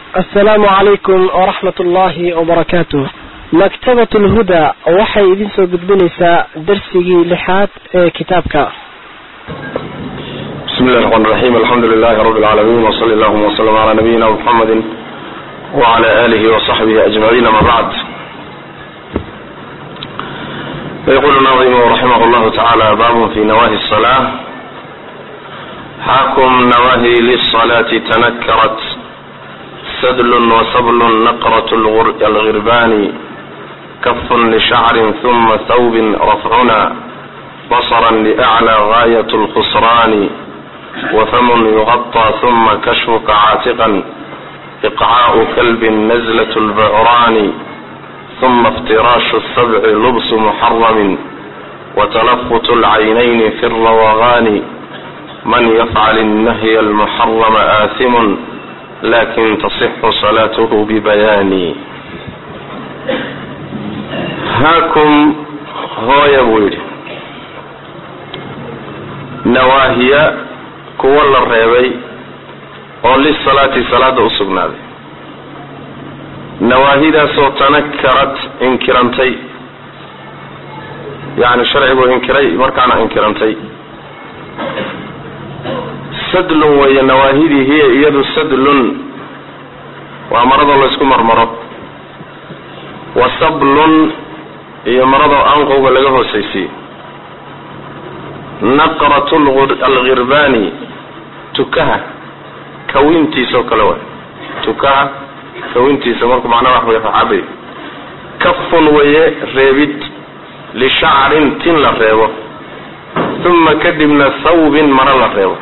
asalaamu calaykum waraxmat ullaahi wabarakaatuh maktabat lhuda waxay idin soo gudbinaysaa darsigii lixaad ee kitaabka bismi illahi raxmaan raxiim alxamdu lilahi rabi lcaalamiin wsali allahuma wslm cala nabiyina muxamadi wcala alihi wasaxbihi ajmaciin ama bacd fayqulu naadimu raximah llahu tacala babun fi nawahi الصlaة xakum nawahi lلصlaati tanakarat sadl wsbl naqrat algirbani kaf lshacri ثuma thawb rafcuna basra lأclى gaayة اlkhusrani wfm yuغطى ثuma kashfuka caatiqa iqcاء klb nazlة اlbعrani ثuma اftiraashu الsبc lbs mxarm وتlfت اlcaynayn fi الrawغani man yfcl النhy اlmxrm آثm lakin taصx صlath bbayani haakum hooya buu yidhi nawaahiya kuwa la reebay oo lisalaati salaada u sugnaaday nawaahidaasoo tanakarat inkirantay yani sharcigu inkiray markaana inkirantay sadlun weeye nawaahidii hiya iyadu sadlun waa maradoo laysku marmaro wa sablun iyo maradoo anqowga laga hoosaysiiye naqrat algirbani tukaha kawintiisao kale waay tukaha kawintiisa marku macnaha wax way facabay kafun weeye reebid lishacrin tin la reebo uma kadibna thawbin maro la reebo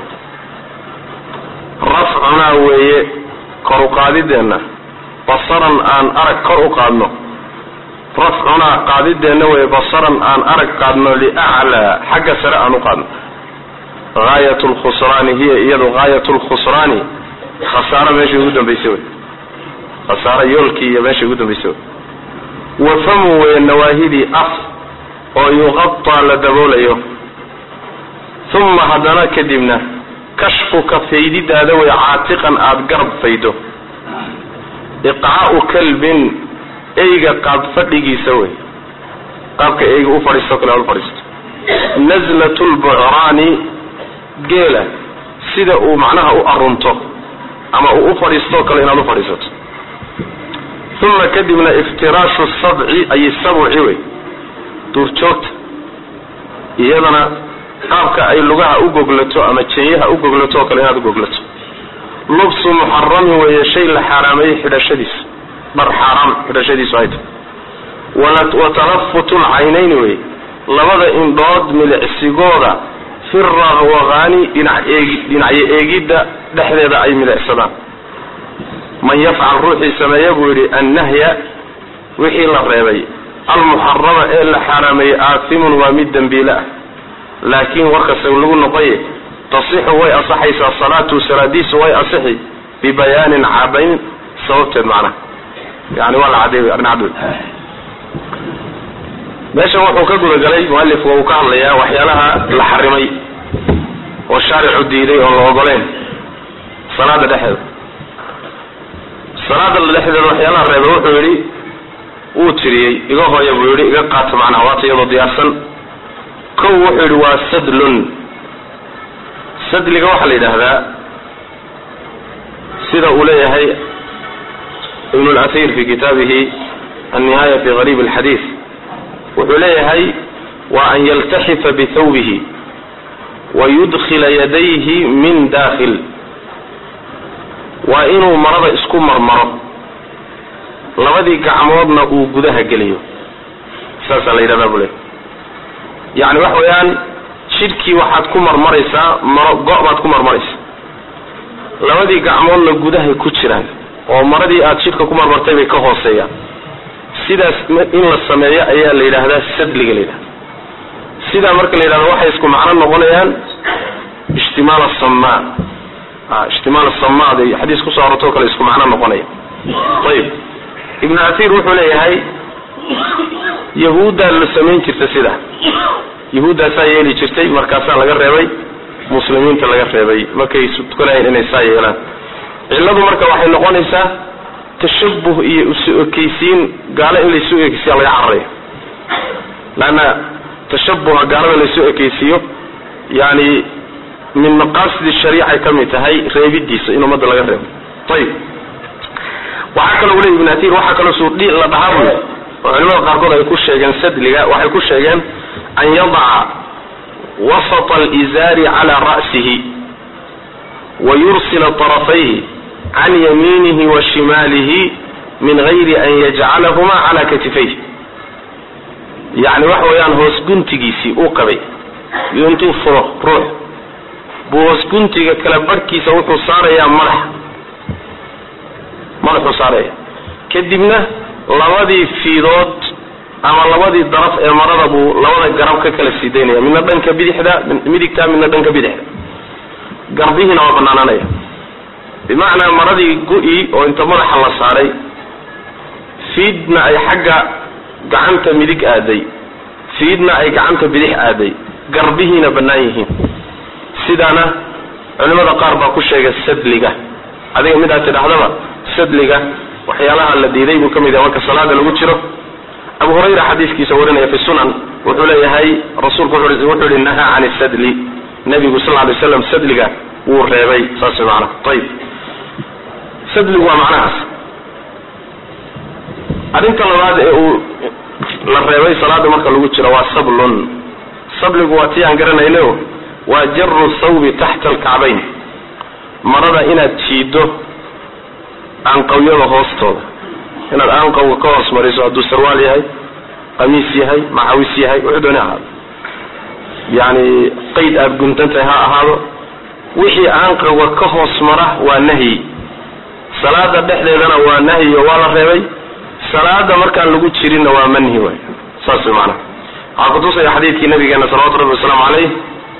rafcunaa weeye kor u qaadideenna basaran aan arag kor u qaadno rafcunaa qaadideenna weeye basaran aan arag qaadno liaclaa xagga sare aan u qaadno gaayat lkhusraani hiya iyadu gaayat lkhusraani khasaaro meesha ugu dambaysay wey khasaaro yoolkii iyo meesha ugu dambaysay wey wafamu weeye nawaahidii af oo yuqataa la daboolayo uma haddana kadibna kashfuka faydidaada wey caatiqan aada garab faydo iqcaau kalbin eyga qaab fadhigiisa wey qaabka eyga u fadhiisto kale aad u fadhiisto nazlat lbucraani geela sida uu macnaha u arunto ama uu u fadhiistoo kale inaad u fadhiisato uma kadibna iftiraashu sabci ay sabci wey duurjoogta iyadana qaabka ay lugaha u goglato ama jenyaha u goglato oo kale inaad u goglato lubsu muxaramin weeye shay la xaaraameeyey xidhashadiisa dhar xaaraam xidhashadiisu ay tahay wa talafutu lcaynayni wey labada indhood milicsigooda fi rawaqaani dhinacyo eegidda dhexdeeda ay milicsadaan man yafcal ruuxii sameeya buu yidhi annahya wixii la reebay almuxarama ee la xaaraameeyey aasimun waa mid dembiile ah laakiin warkase lagu noqoye tasixu way asaxaysaa salaatu salaadiisu way asixi bibayaanin cadayn sababteed macnaha yani waa la cadeey arrin cad wey meeshan wuxuu ka gudagalay mualifku uu ka hadlayaa waxyaalaha la xarimay oo shaaricu diiday oon la ogoleyn salaada dhexeeda salaada dhexdeeda waxyaalaha reeba wuxuu yidhi wuu tiriyey iga hooya buu yidhi iga qaata macnaha waata iyadoo diyaarsan kow wuxuu yidhi waa sadlun sadliga waxaa la yidhaahdaa sida uu leeyahay ibn اlأthir fi kitaabihi النihaya fi غarib الxadiiث wuxuu leeyahay wa an yaltaxifa bithawbihi wayudkila yadayhi min dakhil waa inuu marada isku marmaro labadii gacmoodna uu gudaha geliyo saasaa la yidhahdaa buu leeyahy yani waxa weeyaan jidhkii waxaad ku marmaraysaa maro go- baad ku marmaraysaa labadii gacmoodna gudahay ku jiraan oo maradii aad jidhka ku marmartay bay ka hooseeyaan sidaas in la sameeyo ayaa la yidhaahdaa sadliga la yidhahda sidaa marka la yidhahdo waxay isku macno noqonayaan ijtimaal asamaa ijtimaal asamaad ay xadiis kusoo arortoo kale isku macno noqonaya ayib ibnu asiir wuxuu leeyahay yahuuddaa la samayn jirta sida yahuuddaasaa yeeli jirtay markaasaa laga reebay muslimiinta laga reebay markay tukanahayn inay saa yeelaan cilladu marka waxay noqonaysaa tashabuh iyo isu ekeysiin gaalo in laysu ekeysiya laga cararaya leanna tashabuha gaalada laysu ekeysiiyo yani min maqaasidi shariicay ka mid tahay reebidiisa in ummadda laga reebo ayib waxaa kaloo weli ibn atir waxaa kaloo suudhi la dhahaa buy oo culimada qaarkood ay ku sheegeen sadliga waxay ku sheegeen an yadaca wasata alizaari cala ra'sihi wa yursila طarafayhi can yamiinihi wa shimaalihi min gayri an yajcalahuma cala katifayh yani waxa weeyaan hoos guntigiisii uu qabay iyo intuu furo ruux buu hoos guntiga kala barhkiisa wuxuu saarayaa madax madaxuu saaraya kadibna labadii fiidood ama labadii daraf ee marada buu labada garab ka kala sii daynaya midna dhanka bidixda midigta midna dhanka bidixda garbihiina waa banaananaya bimacnaa maradii gu-i oo inta madaxa la saaray fiidna ay xagga gacanta midig aaday fiidna ay gacanta bidix aaday garbihiina bannaan yihiin sidaana culimada qaar baa ku sheegay sadliga adiga midaad tidhahdaba sadliga waxyaalaha la diiday buu ka mid yahay marka salaada lagu jiro abu hurayra xadiiskiisa warinaya fi sunan wuxuu leeyahay rasuulku wuxuu yihi nahaa can sadli nabigu sal lay slam sadliga wuu reebay saas maana ayib sadligu waa macnahaas arrinta labaad ee uu la reebay salaada marka lagu jiro waa sablun sabligu waa tii aan garanayno waa jaru thawbi taxta alkacbayn marada inaad jiido aanqawyada hoostooda inaad aanqawga ka hoos mariso hadduu sarwaal yahay qamiis yahay maxawis yahay wuxuu dooni ahaado yani qayd aad guntantahay ha ahaado wixii aanqawga ka hoos mara waa nahyi salaada dhexdeedana waa nahyi oo waa la reebay salaada markaan lagu jirinna waa manhi way saas way macanaha waxaa kutusaya xadiidkii nabigeena salawatu rabbi wasalaamu caleyh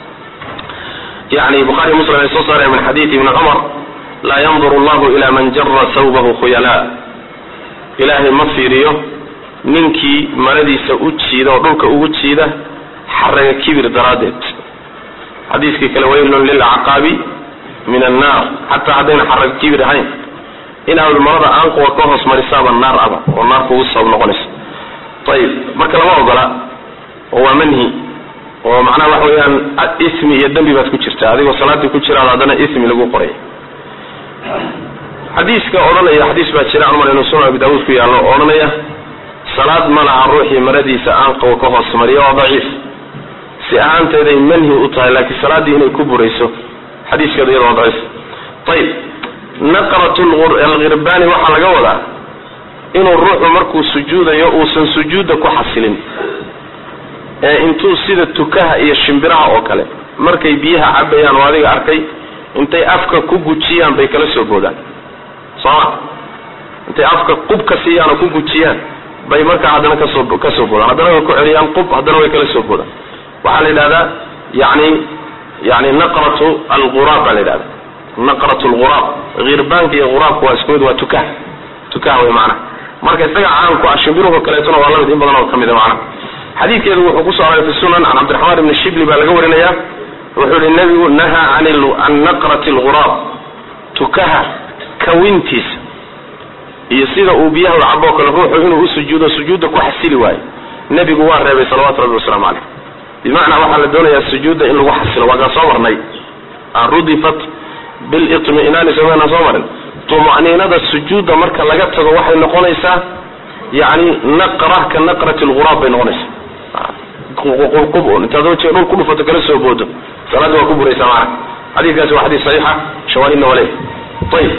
yani bukhari muslim ay soo saareen min xadiidi ibni cumar laa yandur allahu ila man jara thawbahu khuyala ilaahay ma fiiriyo ninkii maradiisa u jiida oo dhulka ugu jiida xaraga kibir daraaddeed xadiiskii kale waylun lilacqaabi min annaar xataa haddayna xaraga kibir ahayn inaad marada aanquwa ka hoos marisaaba naar aba oo naar kugu sabab noqonaysa ayib marka lama ogola oo waa manhi oo macnaha waxa weeyaan ismi iyo dembi baad ku jirta adigoo salaadii ku jiraad haddana ismi lagu qoray xadiiska odhanaya xadiis baa jira cumar inuu sunan abi daawuud ku yaallo oo odhanaya salaad ma laha ruuxii maradiisa aanqawa ka hoos mariya waa daciif si ahaanteeday manhi u tahay laakiin salaaddii inay ku burayso xadiiskeeda iyada waa daciif ayib naqrat alghirbani waxaa laga wadaa inuu ruuxu markuu sujuudayo uusan sujuudda ku xasilin ee intuu sida tukaha iyo shimbiraha oo kale markay biyaha cabayaan oo adiga arkay intay afka ku gujiyaan bay kala soo boodaan sooma intay afka qub ka siiyaan oo ku gujiyaan bay markaa haddana kasoo kasoo boodaan haddana way ku celiyaan qub haddana way kala soo boodaan waxaa la yidhahdaa yani yani naqratu alguraab baa la yidhahda naqrat lghuraab hirbaanka iyo ghuraabka waa isku mid waa tukah tukah wey macnaha marka isaga caanku ah shimbiruhu kaleetona waa lamid in badan oo ka mid a macnaha xadiidkeedu wuxuu ku soo aroray fi sunan can cabdiraxmaan ibni shibli baa laga warinaya wuxuu yihi nabigu nahaa can naqrati lghuraab tukaha kawintiisa iyo sida uu biyaha u caboo kale ruuxu inuu u sujuudo sujuudda ku xasili waayo nebigu waa reebay salawatu rabbi wasalaamu caleyh bimacnaa waxaa la doonayaa sujuudda in lagu xasilo waakaan soo marnay rudifat bilitminaani somaana soo marin tuma'niinada sujuudda marka laga tago waxay noqonaysaa yani naqra ka naqrati lghuraab bay noqonaysaa qub intaad wajhiga dhul ku dhufato kala soo boodo salaadda waa ku buraysaa macana xadiidkaasi waa xadiis saxiixa shawaahidna waa leeyahy ayib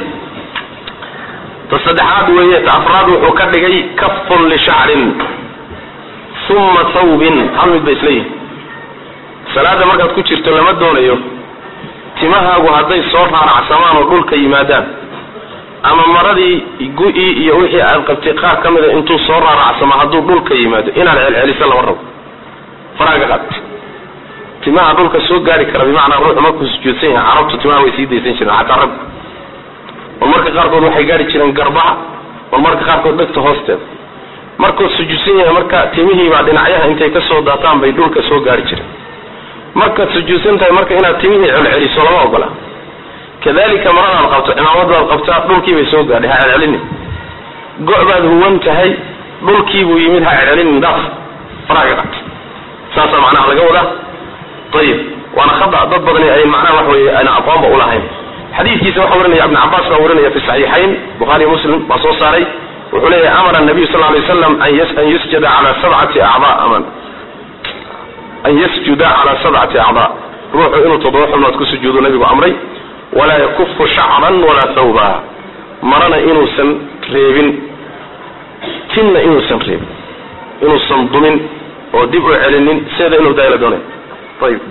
ta saddexaad weeye ta afraad wuxuu ka dhigay kafun lishacrin uma thawbin hal mid bay isleeyihin salaada markaad ku jirto lama doonayo timahaagu hadday soo raaracsamaan oo dhulka yimaadaan ama maradii gu-i iyo wixii aad qabtay qaar ka mida intuu soo raaracsamo hadduu dhulka yimaado inaad celceliso lama rabo faraaga qaad timaha dhulka soo gaari kara bimacnaa ruuxu markuu sujuudsan yahay carabtu timaha way sii daysan jireen xataa rag war marka qaarkood waxay gaari jireen garbaha war marka qaarkood dhegta hoosteeda markuu sujuudsan yahay marka timihiibaa dhinacyaha intay kasoo daataan bay dhulka soo gaari jireen markaad sujuudsan tahay marka inaad timihii celceliso lama ogola kadalika maradaad qabto cimaamadaad qabtaa dhulkii bay soo gaadhay ha celcelini go' baad huwan tahay dhulkiibuu yimid ha celcelin dhaaf faraha ka qabta saasaa macnaha laga wadaa ayib waana khada dad badani ay macnaha wax weeye ayna aqoonba ulahayn xadiidkiisa waxaa warinaya ibn cabaas baa warinaya fi saxiixayn bukhari muslim baa soo saaray wuxuu leeyahay amara nabiyu sal lay waslam an yusjada cala sabcati acdaa aman an yasjuda cala sabcati acdaa ruuxu inuu toddoba xubnood ku sujuudo nabigu amray walaa yakufu shacran walaa thawba marana inuusan reebin tinna inuusan reebin inuusan dumin oo dib u celinin sideeda inuu daayla doonay ayib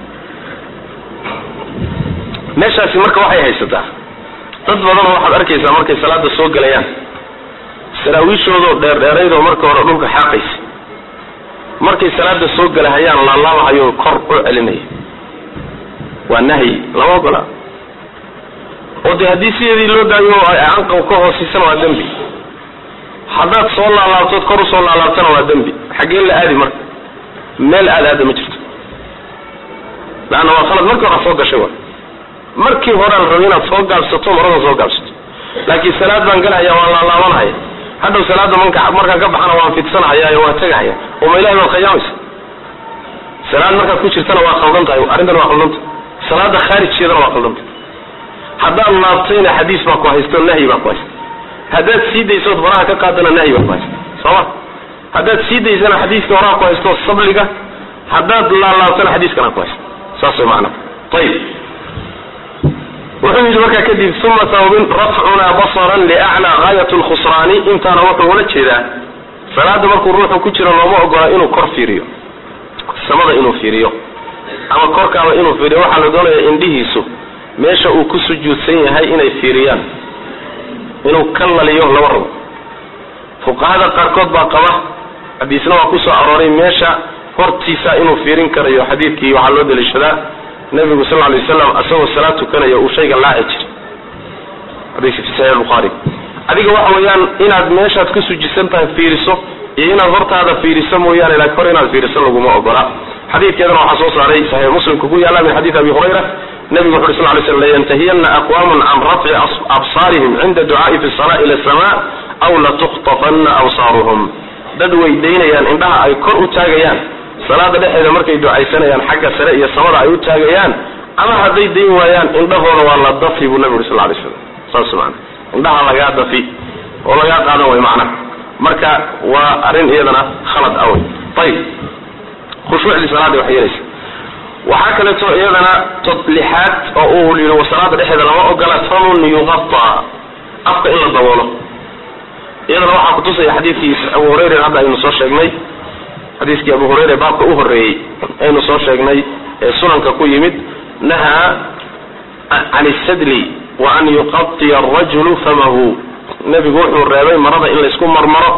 meeshaasi marka waxay haysataa dad badanoo waxaad arkaysaa markay salaada soo gelayaan saraawiishoodoo dheerdheeraydoo marka hore dhulka xaaqaysa markay salaada soo gelahayaan laalaabahayoo kor u celinaya waa nahyi lama ogola oo dee haddii sideedii loo daayo ay anqaw ka hoosiisana waa dembi haddaad soo laalaabtood kor usoo laalaabtana waa dembi xaggeen la aadi marka meel aad aada ma jirto laanna waa khalad markii hore soo gashay wa markii horean rabo inaad soo gaabsato marada soo gaabsato laakiin salaad baan galahaya waan laalaabanahaya hadhow salaada manka markaan ka baxana waan fidsanahaya waan tegahaya oo ma ilahay baad khayaamaysa salaad markaad ku jirtana waa khaldan tahay arrintan waa khaldanta salaada khaarijkeedana waa khaldanta haddaad laabtayna xadiis baa ku haysto nahyi baa ku haysta haddaad sii daysood faraha ka qaadana nahyi baa ku haysta sooma haddaad sii daysana xadiiska horaa ku haysto sabliga haddaad laalaabtana xadiiskana ku haysta saas way macana ayib wuxuu yidhi markaa kadib uma tawbin rafcunaa basaran liaclaa gaayat lkhusraani intaana wuxuu ula jeedaa salaada markuu ruuxu ku jiro looma ogola inuu kor fiiriyo samada inuu fiiriyo ama korkaaba inuu fiiriyo waxaa la doonaya indhihiisu meesha uu ku sujuudsan yahay inay fiiriyaan inuu ka laliyo lama rabo fuqahada qaarkood baa qaba xadiisna waa kusoo arooray meesha hortiisa inuu fiirin karayo xadiidkii waxaa loo daliishadaa nabigu sal lay waslam asagoo salaad tukanaya uu shayga laaci jiray xadiiska fi saxiix buhaari adiga waxa weeyaan inaad meeshaad ku sujisan tahay fiiriso iyo inaad hortaada fiiriso mooyaane laakiin hor inaad fiiriso laguma ogola xadiidkeedana waxaa soo saaray saxiix muslimka ku yaalla min xadiid abi hurayra nabigu wuxu uri sal lay slam layantahiyana aqwamun can rafci absaarihim cinda ducaai fi salaa ila sama aw latukhtafanna absaaruhum dad way daynayaan indhaha ay kor u taagayaan salaada dhexeeda markay ducaysanayaan xagga sare iyo samada ay u taagayaan ama hadday dayn waayaan indhahooda waa la dafi buu nabi uri sal lay slam saas maana indhaha lagaa dafi oo lagaa qaadan way macnaha marka waa arrin iyadana khalad awey ayib khushuucdii salaada waxay yeelaysa waxaa kaleeto iyadana tod lixaad oo uu yidhi salaada dhexeeda lama ogola famun yuqata afka in la daboolo iyadana waxaa kutusaya xadiidkii abu hurayra hadda aynu soo sheegnay xadiiskii abu hurayra baabka u horreeyey aynu soo sheegnay ee sunanka ku yimid nahaa can isadli wa an yuqatiya arajulu famahu nebigu wuxuu reebay marada in laysku marmaro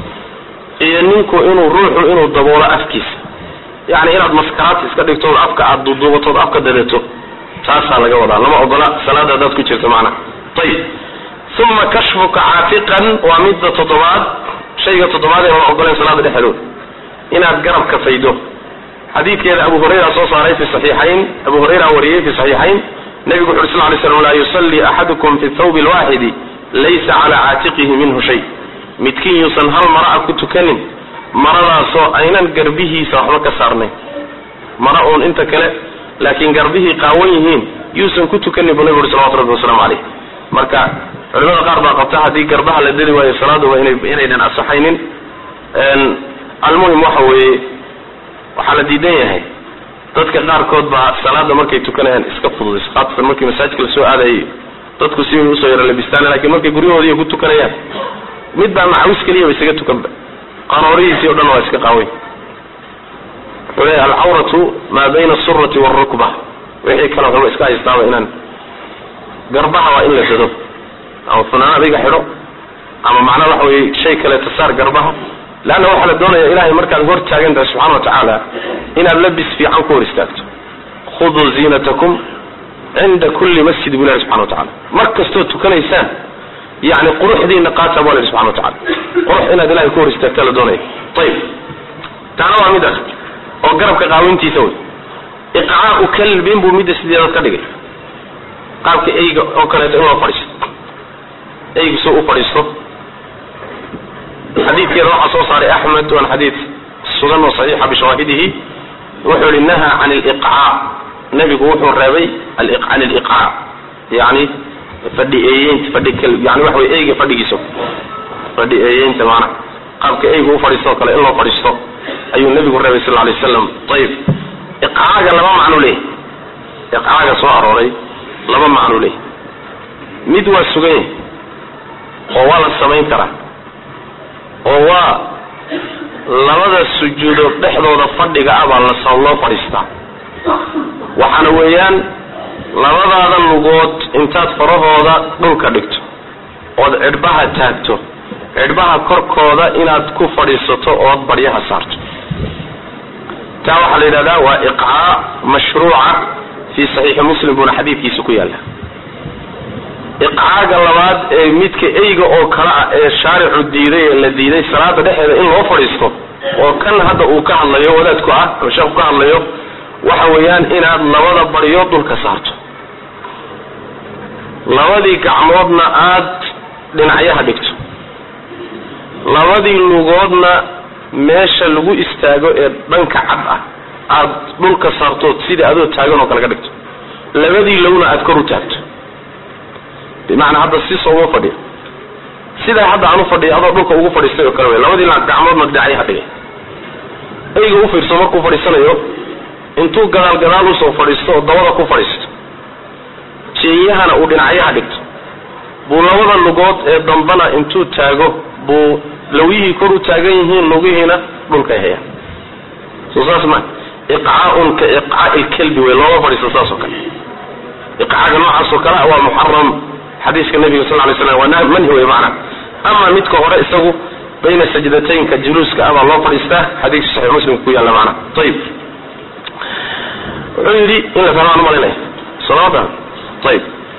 iyo ninku inuu ruuxu inuu daboolo afkiisa yacni inaad maskaraad iska dhigtood afka aada duduubatood afka dadeto taasaa laga wadaa lama ogola salaada haddaad ku jirto macnaha ayib uma kashfuka caatiqan waa midda toddobaad shayga toddobaad ee aan ogoleen salaada dhexdooda inaad garabka faydo xadiidkeeda abu hurayra soo saaray fi saxiixayn abu hurayra wariyey fi saxiixayn nabigu wuxu uri sal lay slam laa yusalli axadukum fi thawbi alwaaxidi laysa cala caatiqihi minhu shay midkiin yuusan hal mara a ku tukanin maradaasoo aynan garbihiisa waxba ka saarnayn mara uun inta kale laakiin garbihii qaawan yihiin yuusan ku tukanin buu nabigu uri salawatu rabbi wasalaamu caleyh marka culimada qaar baa qabta haddii garbaha la dadi waayo salaaduba ina inaynan asaxaynin almuhim waxa weeye waxaa la diidan yahay dadka qaarkood baa salaada markay tukanayaan iska fududayso khaasatan markii masaajidka la soo aadayay dadku si way usoo yaro labistaan lakin markay guryahoodii ku tukanayaan mid baa macawis keliyaba isaga tukanba qanoorihiisii o dhan waa iska qaaway wuxuu leeyahy alcawratu maa bayna asurati waalrukba wixii kale waxba iska haystaaba inaan garbaha waa in la dado ama funaanad iga xidho ama macnaa waxa weye shay kaleeto saar garbaha leanna waxaa la doonaya ilahay markaad hor taagan tahay subxana wa tacaala inaad labis fiican ku hor istaagto khuduu ziinatakum cinda kulli masjid bu ilahi subxana wa tacala mar kastood tukanaysaan yani quruxdiina qaata bu ilahi subxana wa tacala qurux inaad ilahay ku hor istaagta la doonaya ayib taana waa mid ah oo garabka qaawintiisa wey iqcaau kalbin buu midda sideedaad ka dhigay qaabka eyga oo kaleeto in loo fadhiisto eygu soo u fadhiisto xadiidkeeda waxaa soo saaray axmed waan xadiid sugan oo saxiixa bishawaahidihi wuxuu yihi naha can liqcaa nebigu wuxuu reebay can iliqcaa yani fadhi eeyeynta fadhi yani waxa wey eyga fadhigiisa fadhi eeyeynta maana qaabka eyga u fadhiisto o kale in loo fadhiisto ayuu nebigu reebay sal lay waslam ayib iqcaaga laba macnu leeyahy iqcaaga soo arooray laba macnu leeyahy mid waa sugan yahay oo waa la samayn karaa oo waa labada sujuudood dhexdooda fadhiga ah baa la loo fadhiistaa waxaana weeyaan labadaada lugood intaad farahooda dhulka dhigto ood cidhbaha taagto cidhbaha korkooda inaad ku fadhiisato ood baryaha saarto taa waxaa la yidhahdaa waa iqcaa mashruuca fii saxiixi muslim buuna xadiidkiisa ku yaalla iqcaaga labaad ee midka eyga oo kale ah ee shaaricu diiday ee la diiday salaada dhexeeda in loo fadhiisto oo kan hadda uu ka hadlayo wadaadku ah ama sheekhu ka hadlayo waxa weeyaan inaad labada baryo dhulka saarto labadii gacmoodna aad dhinacyaha dhigto labadii lugoodna meesha lagu istaago ee dhanka cad ah aad dhulka saartood sidai adoo taagan oo kale ka dhigto labadii lowna aad kor u taagto bimacnaa hadda si sooma fadhiyo sidaa hadda aan u fadhiya adoo dhulka ugu fadhiistay oo kale wey labadii gacmoodna dhinacyaha dhigay eyga u fiirso markuu fadhiisanayo intuu gadaal gadaal usoo fadhiisto oo dabada ku fadhiisto jeeyahana uu dhinacyaha dhigto buu labada lugood ee dambana intuu taago buu lawyihii kor u taagan yihiin lugihiina dhulkay hayaan soo saas ma iqcaaun ka iqcaa'i lkelbi wey looma fadhiisto saas oo kale iqcaaga noocaas oo kale waa muxaram xadiiska nabiga sal lay slam waa manhi wey macna ama midka hore isagu bayna sajdataynka juluuska ah baa loo fadhiistaa xadiiska saxiix muslimka ku yaalla macna ayib wuxuu yidhi in la fahmaan umalinaya salaada ayib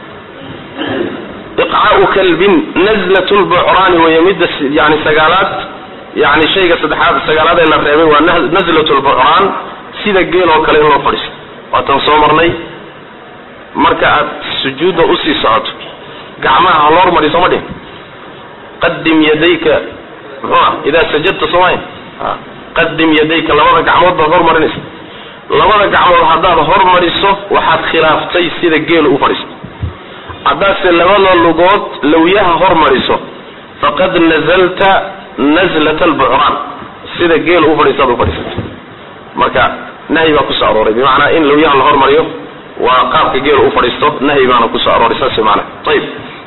iqcaau kalbin nazlat lbucraani weeye midda yani sagaalaad yani shayga saddexaad sagaalaad ee la reebay waa nazlat lbucraan sida geel oo kale in loo fadhiisto waatan soo marnay marka aad sujuudda usii socoto gacmaha ha loo hormariyo sooma dhihin qadim yadayka muxuu ah idaa sajadta soomaya qadim yadayka labada gacmood baad hormarinaysa labada gacmood haddaad hormariso waxaad khilaaftay sida geelu u fadhiisto haddaadse labada lugood lawyaha hormariso faqad nazalta nazlat albucraan sida geelu u fadhiistaad u fadhiisata marka nahyi baa kusoo arooray bimacnaa in lawyaha la hormariyo waa qaabka geelu u fadhiisto nahyi baana kusoo arooray saas maana ayib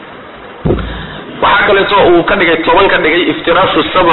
waxaa kaleeto uu ka dhigay toban ka dhigay iftiraashu sabc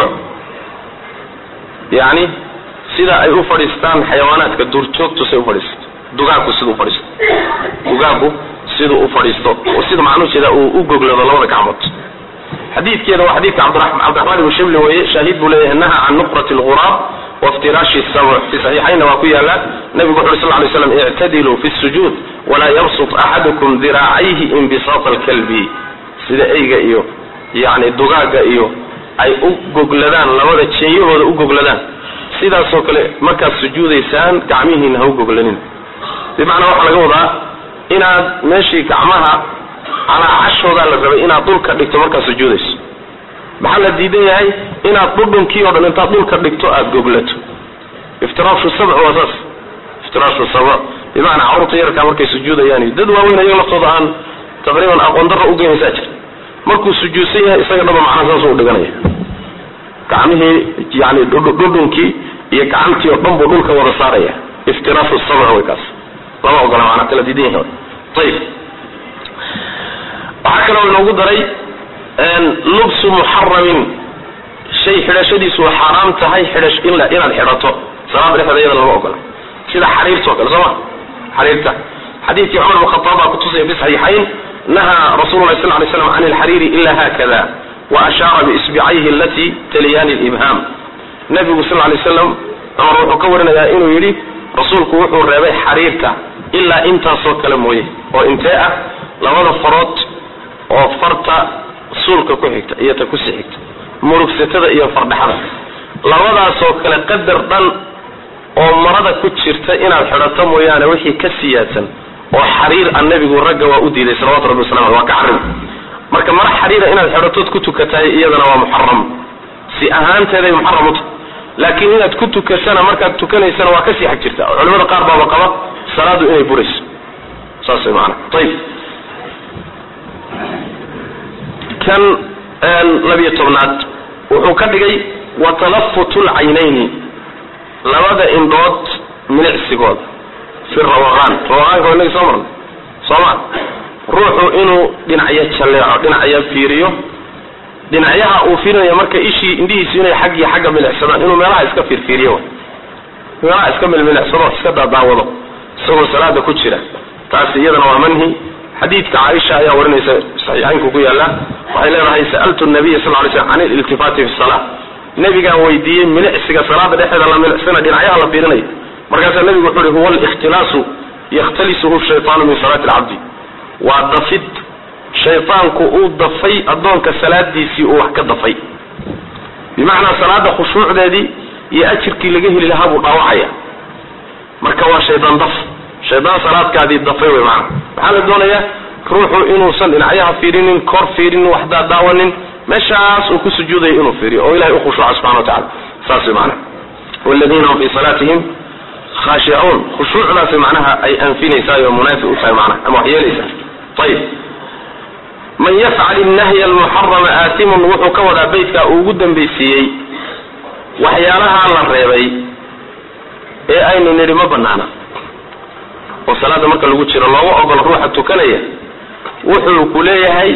yani sida ay u fadhiistaan xayawaanaadka duurjoogtu say ufadhiisto dugaagku sidau ufadhiisto dugaagku siduu u fadhiisto oo sida macnuujeeda uu u goglado labada gacmood xadiidkeeda waa xadiidka cabdiraxmaan ibnu shibli weeye shaahid buu leeyahay naha can nuqrati lghuraab waftiraashi sabc fi saxiixaynna waa ku yaala nabigu wuxu uri sal lay slam ictadiluu fi sujuud walaa yabsut axadukum diraacayhi inbisaata alkalbi sida eyga iyo yani dugaaga iyo ay u gogladaan labada jeeyahooda u gogladaan sidaasoo kale markaad sujuudaysaan gacmihiina ha u goglanin bimacnaa waxaa laga wadaa inaad meeshii gacmaha calaacashoodaa la rabay inaad dhulka dhigto markaad sujuudayso maxaa la diidan yahay inaad dhudhunkii o dhan intaad dhulka dhigto aada goglato iftiraashu sabc waa saas iftiraashu sabc bimacnaa carruurta yarkaa markay sujuudayaan iyo dad waaweyn ayaga laftooda aan taqriiban aqoon darra ugeynaysaa jir markuu sujuudsan yahay isaga dhaba macnaa saasuu udhiganaya gacmihii yani dhudhunkii iyo gacantii oo dhan buu dhulka wada saaraya iftiraashu sabc way kaas lama ogola maanaa kala diidan yahay ayib waxaa kaloo inoogu daray lubsu muxaramin shay xidhashadiisu waa xaaraam tahay xidhash in inaad xidhato salaada dhexdeeda iyada lama ogola sida xariirta oo kale soo ma xariirta xadiidkii cumar bn khataab baa kutusaya fi saxiixayn nahaa rasulu lahi sal lay slam can alxariiri ila hakada wa ashaara biisbicayhi alati taliyani libham nabigu sal lay slam cumar wuxuu ka warinayaa inuu yidhi rasuulku wuxuu reebay xariirta ilaa intaasoo kale mooye oo intee ah labada farood oo farta suulka ku xigta iyo ta kusii xigta murugsatada iyo fardhaxada labadaasoo kale qadar dhan oo marada ku jirta inaad xidhato mooyaane wixii ka siyaadsan oo xariir a nebigu ragga waa u diiday salawatu rabbi wasalam waa ka xarim marka mara xariira inaad xidhatood ku tukatahay iyadana waa muxaram si ahaanteeday muxaram u tahay laakiin inaad ku tukatana markaad tukanaysana waa kasii xag jirta oo culimada qaar baaba qaba salaadu inay burayso saas way maanaa ayib kan labiyo tobnaad wuxuu ka dhigay wa talafutu lcaynayni labada indhood milicsigooda fi rawaqaan rawaqaanka waa inagi soo marnay soo ma ruuxu inuu dhinacyo jalleeco dhinacyo fiiriyo dhinacyaha uu fiirinaya marka ishii indhihiisu inay xag iyo xagga milicsadaan inuu meelaha iska fiirfiiriyo meelaha iska milmilicsado iska daadaawado isagoo salaada ku jira taasi iyadana waa manhi xadiidka caaisha ayaa warinaysa saxiixaynku ku yaala waxay leedahay sa'altu nabiya sal lay slm can ililtifaati fi salaa nabigaan weydiiyey milicsiga salaada dhexeeda la milicsana dhinacyaha la fiirinayo markaasaa nabigu wuxu uhi huwa alikhtilaasu yakhtalisuhu shaytaanu min salaati alcabdi waa dafid shaytaanku uu dafay addoonka salaadiisii uu wax ka dafay bimacnaa salaada khushuucdeedii iyo ajirkii laga heli lahaa buu dhaawacaya marka waa shaydaan daf shaydaan salaadkaadii dafay wey maana waxaa la doonayaa ruuxu inuusan dhinacyaha fiirinin kor fiirinin wax daadaawanin meeshaas uu ku sujuudayo inuu fiiriyo oo ilahay ukhushuuca subxana wa tacala saas wey maana waladiina hum fii salaatihim khaashicuun khushuucdaasi macnaha ay anfinaysaa oo munaafi u tahay macnaha ama wax yeelaysaa ayib man yafcal innahya almuxarama aatimun wuxuu ka wadaa beytka uu ugu dambaysiiyey waxyaalaha la reebay ee aynu nidhi ma banaana oo salaada marka lagu jiro looga ogolo ruuxa tukanaya wuxuu ku leeyahay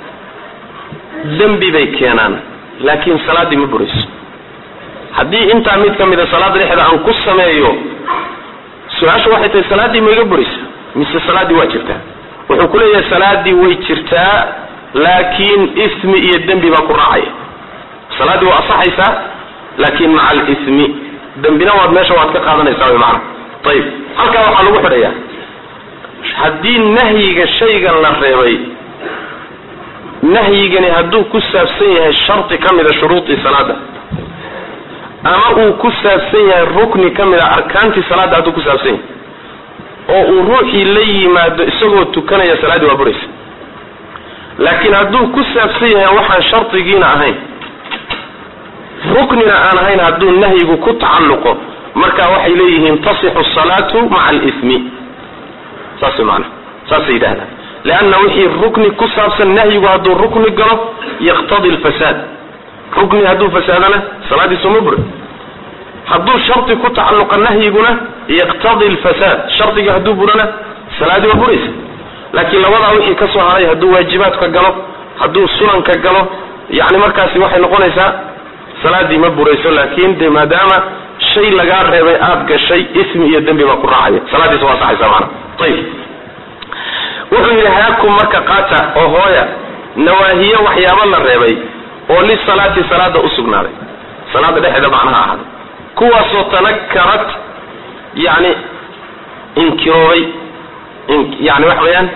dembi bay keenaan laakiin salaaddii ma burayso haddii intaa mid ka mida salaada dhexda aan ku sameeyo su-aashu waxay tahay salaaddii ma iga buraysa mise salaaddii waa jirtaa wuxuu ku leeyahay salaaddii way jirtaa laakiin ismi iyo dembi baa ku raacaya salaaddii waa asaxaysaa laakiin maca alismi dembina waad meesha waad ka qaadanaysaa wy maana ayib halkaa waxaa lagu xidhayaa haddii nahyiga shaygan la reebay nahyigani hadduu ku saabsan yahay shardi ka mida shuruudii salaada ama uu ku saabsan yahay rukni ka mid a arkaantii salaadda hadduu ku saabsan yahay oo uu ruuxii la yimaado isagoo tukanaya salaaddii waa buraysa laakiin hadduu ku saabsan yahay waxaan shardigiina ahayn ruknina aan ahayn hadduu nahyigu ku tacalluqo marka waxay leeyihiin tasixu salaatu maca alismi saas way maanaa saasay yidhahdaan leanna wixii rukni ku saabsan nahyigu hadduu rukni galo yaqtadi lfasaad rukni hadduu fasaadana salaadiisu ma bura hadduu shardi ku tacalluqa nahyiguna yaqtadi lfasaad shardiga hadduu burana salaadii waa buraysa laakiin labadaa wixii ka soo haray hadduu waajibaadka galo hadduu sunanka galo yani markaasi waxay noqonaysaa salaadii ma burayso laakin de maadaama shay lagaa reebay aad gashay ismi iyo dembi baa ku raacaya salaadiisa waa saxaysa maana ayib wuxuu yidhi haakum marka qaata oo hooya nawaahiye waxyaabo la reebay oo lisalaati salaada usugnaaday salaada dhexeeda macnaha ahaaday kuwaasoo tanakarat yani inkiroobay yani waxa weeyaan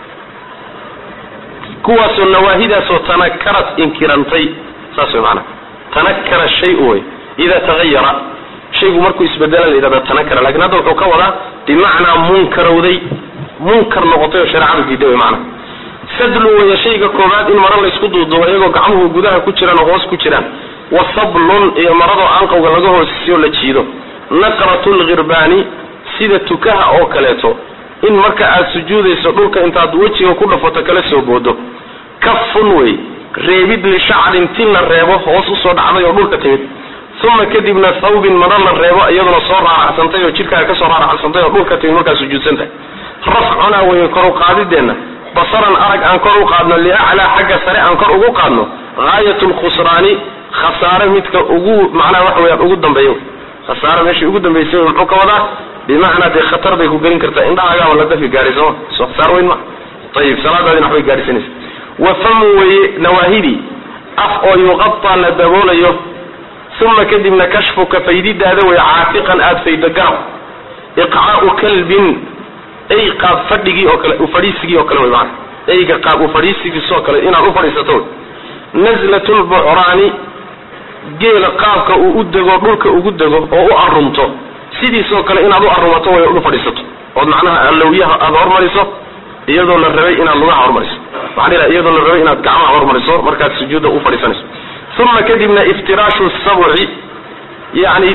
kuwaasoo nawaahidaasoo tanakarat inkirantay saas way maanaa tanakara shay-u wey ida tagayara shaygu markuu isbedela la yidhahda tanakara lakin hadda wuxuu ka wadaa bimacnaa munkarowday munkar noqotay oo shareecadu diiday wey maanaa sadlu weeye shayga koobaad in maro laysku duuduubo iyagoo gacmuhu gudaha ku jiraan oo hoos ku jiraan wa sablun iyo maradoo aanqowga laga hoosisiyo la jiido naqratu lghirbaani sida tukaha oo kaleeto in marka aad sujuudayso dhulka intaad wejiga ku dhafato kala soo boodo kafun wey reebid lishacrin tin la reebo hoos usoo dhacday oo dhulka timid uma kadibna thawbin maro la reebo iyaduna soo raaracsantay oo jidhkaaga kasoo raaracsantay oo dhulka timid markaad sujuudsantahay rafcunaa weye kor u qaadideenna basaran arag aan kor u qaadno liaclaa xagga sare aan kor ugu qaadno gaayat lkhusraani khasaare midka ugu macnaha waxa weyaan ugu dambeeyo khasaare meeshii ugu dambeysay muxuu ka wadaa bimacnaa dee khatar bay ku gelin kartaa indhahagaaba la dafi gaari sooma soo khasaar weyn ma ayib salaadaadina waxbay gaadhisanaysa wa famu weye nawaahidii af oo yuqataa la daboolayo uma kadibna kashfuka faydidaada wey caafiqan aada faydo garab iqcaau kalbin ey qaab fadhigii oo kale ufadhiisigii oo kale wey maana eyga qaab ufadhiisigiisoo kale inaad u fadhiisato nazlatu lbucraani geela qaabka uu u dego dhulka ugu dego oo u arumto sidiisoo kale inaad u arumato way u fadhiisato ood macnaha allowyaha aada hormariso iyadoo la rabay inaad lugaha hormariso waxaan ila iyadoo la rabay inaad gacmaha hormariso markaad sujuudda u fadhiisanayso uma kadibna iftiraashu sabci yani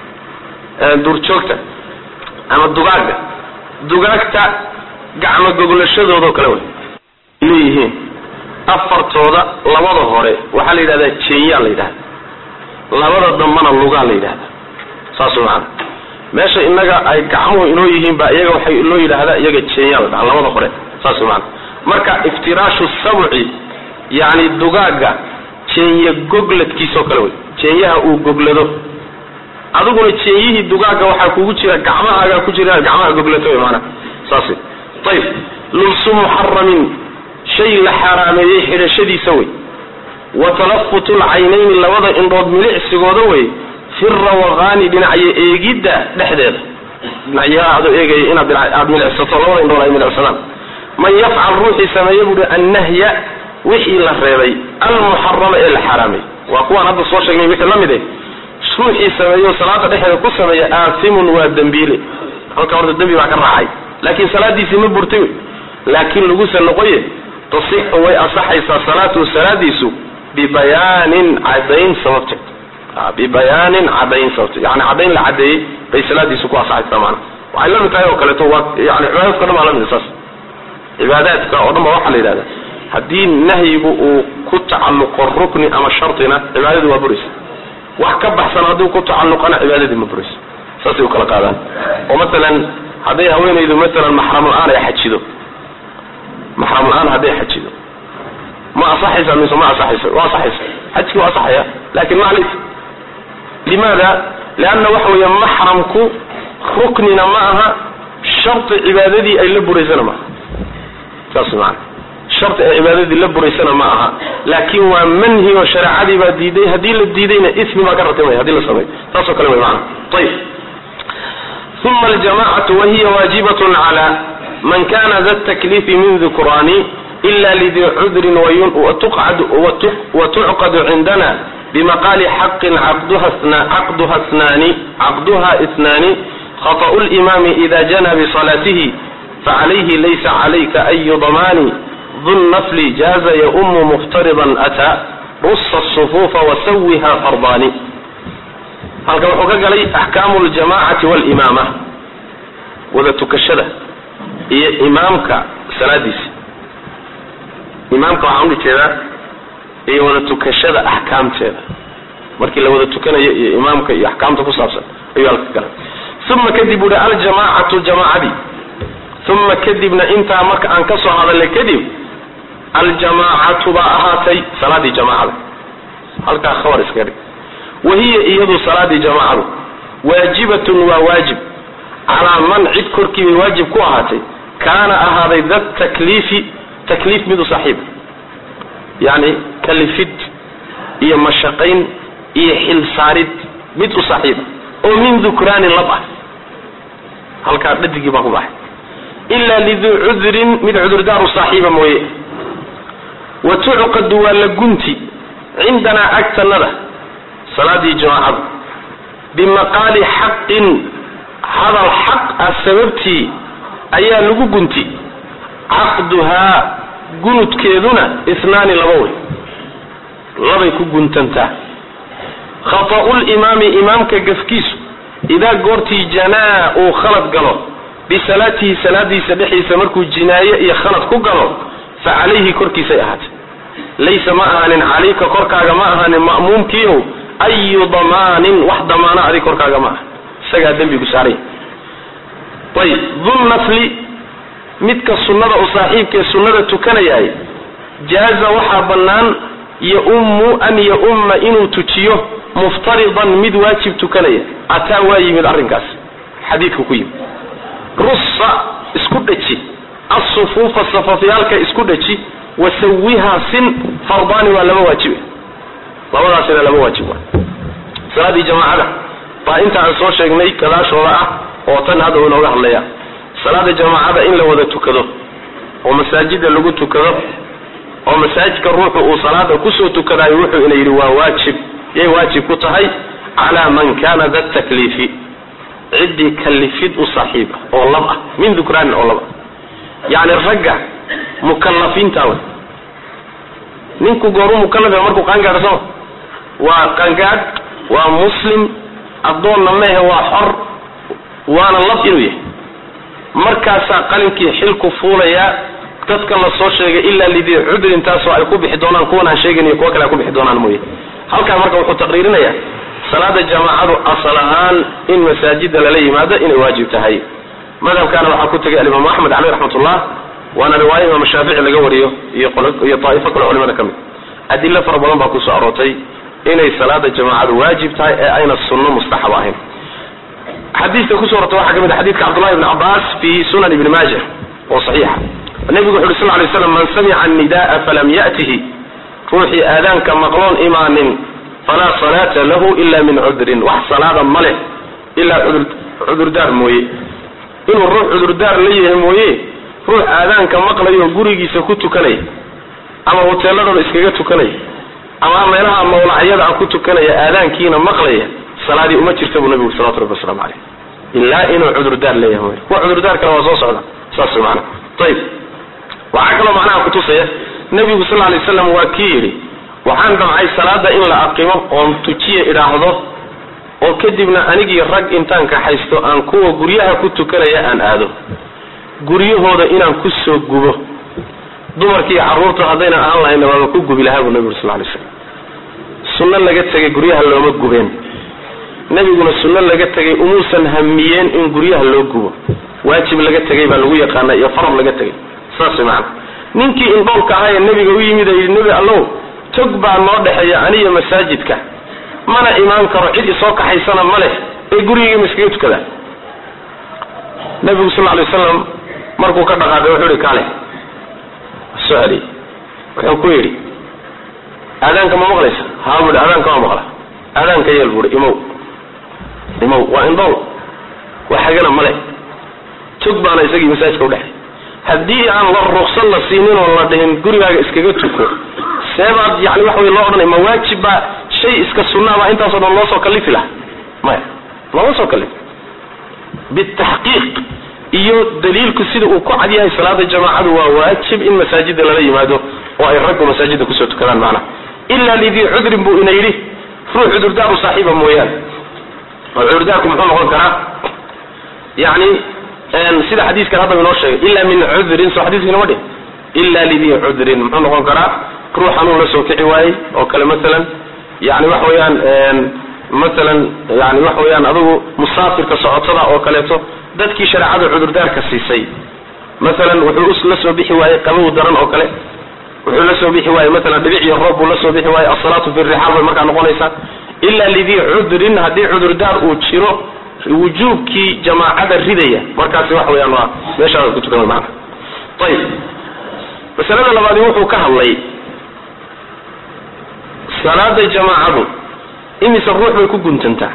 duurjoogta ama dugaagga dugaagta gacmo goglashadoodaoo kale wey leeyihiin afartooda labada hore waxaa la yidhahdaa jeenyaa la yidhahda labada dambana lugaa la yidhahda saas maana meesha inaga ay gacmuhu inoo yihiin ba iyaga waxay loo yidhaahdaa iyaga jeenyaa la dhaha labada hore saas maana marka iftiraashu sabci yani dugaagga jeenye gogladkiisoo kale wey jeenyaha uu goglado adiguna jeenyihii dugaagga waxaa kugu jira gacmahaagaa ku jira gacmaha goglato wey maana saas ayib lubsu muxaramin shay la xaaraameeyey xidhashadiisa wey wa talafutu lcaynayni labada indhood milicsigooda wey fi rawaqaani dhinacyo eegidda dhexdeeda dhinacyaha adoo eegaya inaad aada milicsato labada indhood ay milicsadaan man yafcal ruuxii sameeya buuhi annahya wixii la reebay almuxarama ee la xaaraamay waa kuwaan hadda soo sheegnay wixii la mid eh ruuxii sameeyo salaada dhexeeda ku sameeya aasimun waa dembiile halka horta dembi baa ka raacay laakiin salaadiisii ma burtay wey laakiin laguse noqoye tasixu way asaxaysaa salaatuhu salaadiisu bibayaanin cadayn sababteed bibayaanin cadayn sababteed yani cadayn la cadeeyey bay salaadiisu ku asaxaysaa maana waxay la mid tahay oo kaleeto waa yani cibaadaadka o dhan baa la mid saas cibaadaadka oo dhan ba waxaa la yidhahda haddii nahyigu uu ku tacalluqo rukni ama shartina cibaadadu waa buraysa wax ka baxsan hadduu ku tacalluqana cibaadadii ma buraysa saasay u kala qaadaan oo masalan hadday haweenaydu masalan maxram la-aan ay xajido maxram la-aan hadday xajido ma asaxaysa mise ma asaxaysa waa asaxaysa xajkii waa asaxaya lakin maclis limaada lianna waxa weeye maxramku ruknina ma aha sharti cibaadadii ay la buraysana maaha saas maana sharti ay cibaadadii la buraysana ma aha laakin waa manhi oo shareecadii baa diiday haddii la diidayna ismi baa ka ratimaya hadii la sameeyo saasoo kale way maana ayib uma aljamacatu wahiya waajibat cala man kana da takliifi min dukraani ila lidii cudrin watucqadu cindana bimaqaali xaqin caqduha snaani caqduha isnaani khaطأu limaami ida jana biصalaatihi facalayhi laysa calayka ayu damaani du nafli jaaza yaumu muftaridan ataa rusa الصufuufa wasawiha fardaani halkan wuxuu ka galay axkaamu ljamacati walimaama wada tukashada iyo imaamka salaadiisa imaamka waxaan uli jeedaa iyo wada tukashada axkaamteeda markii la wada tukanayo iyo imaamka iyo axkaamta ku saabsan ayuu halka galay uma kadib uhi aljamacatu jamaacadii uma kadibna intaa marka aan ka soo hadalnay kadib aljamaacatu baa ahaatay salaadii jamaacada halkaa khabar iskaga dhig wahiya iyadu salaadii jamaacadu waajibatun waa waajib calaa man cid korkii bay waajib ku ahaatay kaana ahaaday da takliifi takliif midu saaxiib yani kalifid iyo mashaqayn iyo xilsaarid mid u saaxiiba oo min dukraanin lab ah halkaa dhadigii baa ku baxay ilaa liduu cudrin mid cudurdaaru saaxiiba mooye wa tucqadu waa la gunti cindanaa agtanada salaadii jamaacadu bimaqaali xaqin hadal xaq ah sababtii ayaa lagu gunti caqduhaa gunudkeeduna isnaani laba wey labay ku guntantaa khata'u limaami imaamka gafkiisu idaa goortii janaa uu khalad galo bisalaatihi salaadiisa dhexdiisa markuu jinaaye iyo khalad ku galo fa calayhi korkiisay ahaatay laysa ma ahaanin calayka korkaaga ma ahaanin ma'muumkiiow ayu damaanin wax damaana adig korkaaga ma aha isagaa dembigu saaray ayib dunnafli midka sunnada u saaxiibkaee sunnada tukanayahay jaaza waxaa bannaan yaummu an yaumma inuu tujiyo muftaridan mid waajib tukanaya ataa waa yimid arrinkaas xadiidku ku yimid russa isku dhaji asufuufa safafyaalka isku dhaji wasawiha sin fardaani waa laba waajibe labadaasina laba waajib waa salaadii jamaacada baa inta aan soo sheegnay gadaashooda ah oo tan hadda uu inooga hadlaya salaada jamaacada in la wada tukado oo masaajida lagu tukado oo masaajidka ruuxu uu salaada kusoo tukadayo wuxuu ina yidhi waa waajib yay waajib ku tahay calaa man kana da takliifi ciddii kalifid u saaxiiba oo lab ah min dukraanin oo lab ah yacni ragga mukalafiinta wey ninku gooru mukalaf markuu qaangaadho sooma waa qangaadh waa muslim addoonna mehe waa xor waana lab inuu yahay markaasaa qalinkii xilku fuulayaa dadkan la soo sheegay ilaa lidii cudrin taasoo ay ku bixi doonaan kuwan aan sheegayn iyo kuwo kale ay ku bixi doonaan mooye halkaa marka wuxuu taqriirinayaa salaada jamaacadu asal ahaan in masaajida lala yimaado inay waajib tahay madhabkaana waxaa ku tegay alimaamu axmed caleyh raxmatullah waana riwaayo imaam shaafici laga wariyo iyo iyo daa'ifo kale culimada ka mid adilo fara badan baa kusoo aroortay inay salaada jamaacadu waajib tahay ee ayna sunno mustaxab ahayn xadiidka kusoo orortay waxaa ka mid a xadidka cabdullahi ibni cabbaas fi sunan ibni maaja oo saxiixa nabigu wuxu uhi sal lay slam man samica annida'a falam ya'tihi ruuxii aadaanka maqloon imaanin falaa salaata lahu ila min cudrin wax salaada ma leh ilaa cudurdaar mooye inuu ruux cudurdaar la yahay mooye ruux aadaanka maqlayo gurigiisa ku tukanaya ama hoteeladooda iskaga tukanaya ama meelaha mawlacyada ah ku tukanaya aadaankiina maqlaya salaadii uma jirta buu nabigu salawatu rabbi waslamu caleyh ilaa inuu cudurdaar leeyahay mooye kuwa cudurdaar kale waa soo socda saas mana ayib waxaa kaloo macnaha kutusaya nabigu sal lay slam waa kii yidhi waxaan damcay salaada in la aqimo oon tujiya idhaahdo oo kadibna anigii rag intaan kaxaysto aan kuwa guryaha ku tukanaya aan aado guryahooda inaan ku soo gubo dumarkii carruurta haddaynan ahaan lahayna waaba ku gubi lahaa buu nabigu sal lay slam sunno laga tegay guryaha looma gubeen nebiguna sunno laga tegay umuusan hamiyeen in guryaha loo gubo waajib laga tegay baa lagu yaqaana iyo farad laga tegay saas way macana ninkii indhoolka ahaa ee nebiga u yimid ee yidhi nebi allow tog baa noo dhexeeya aniyo masaajidka mana imaan karo cid isoo kaxaysana ma leh ee gurigii ma iskaga tukadaa nebigu sal lay wasalam markuu ka dhaqaaqay wuxuu ihi kaale soo celiyey wuxuu ku yidhi aadaanka ma maqlaysa haa buu ihi aadaanka waa maqla aadaanka yeel buu ihi imow imow waa indhool waxagana ma leh tog baana isagii masaajidka udhexay haddii aan la ruqsan la siinin oo la dhihin gurigaaga iskaga tuko seebaad yani waxa wey loo odhanay ma waajib baa shay iska sunnaabaa intaasoo dhan loo soo kalifi laha maya looma soo kalif bitaxqiiq iyo daliilku sida uu ku cad yahay salaada jamaacadu waa waajib in masaajida lala yimaado oo ay raggu masaajida kusoo tukadaan macnaha ilaa lidii cudrin buu ina yidhi ruux cudurdaaru saaxiiba mooyaane oo cudurdaarku muxuu noqon karaa yani sida xadiiskan hadda inoo sheegay ila min cudrin soo xadiiska inoma dhihin ila lidii cudrin muxuu noqon karaa ruux xanuun la soo kici waayey oo kale masalan yani waxa weeyaan masalan yani waxa weeyaan adigu musaafirka socotada oo kaleeto dadkii shareecada cudurdaarka siisay masalan wuxuu la soo bixi waayey qabow daran oo kale wuxuu la soo bixi waayey masalan dhibic iyo roob buu la soo bixi waayey asalaatu fi rixaal bay markaa noqonaysaa ila lidii cudrin haddii cudurdaar uu jiro wujuubkii jamaacada ridaya markaasi waxa weyaan waa meeshaada ku tukan maana ayib masalada labaadi wuxuu ka hadlay salaada jamaacadu imise ruux bay ku guntantaa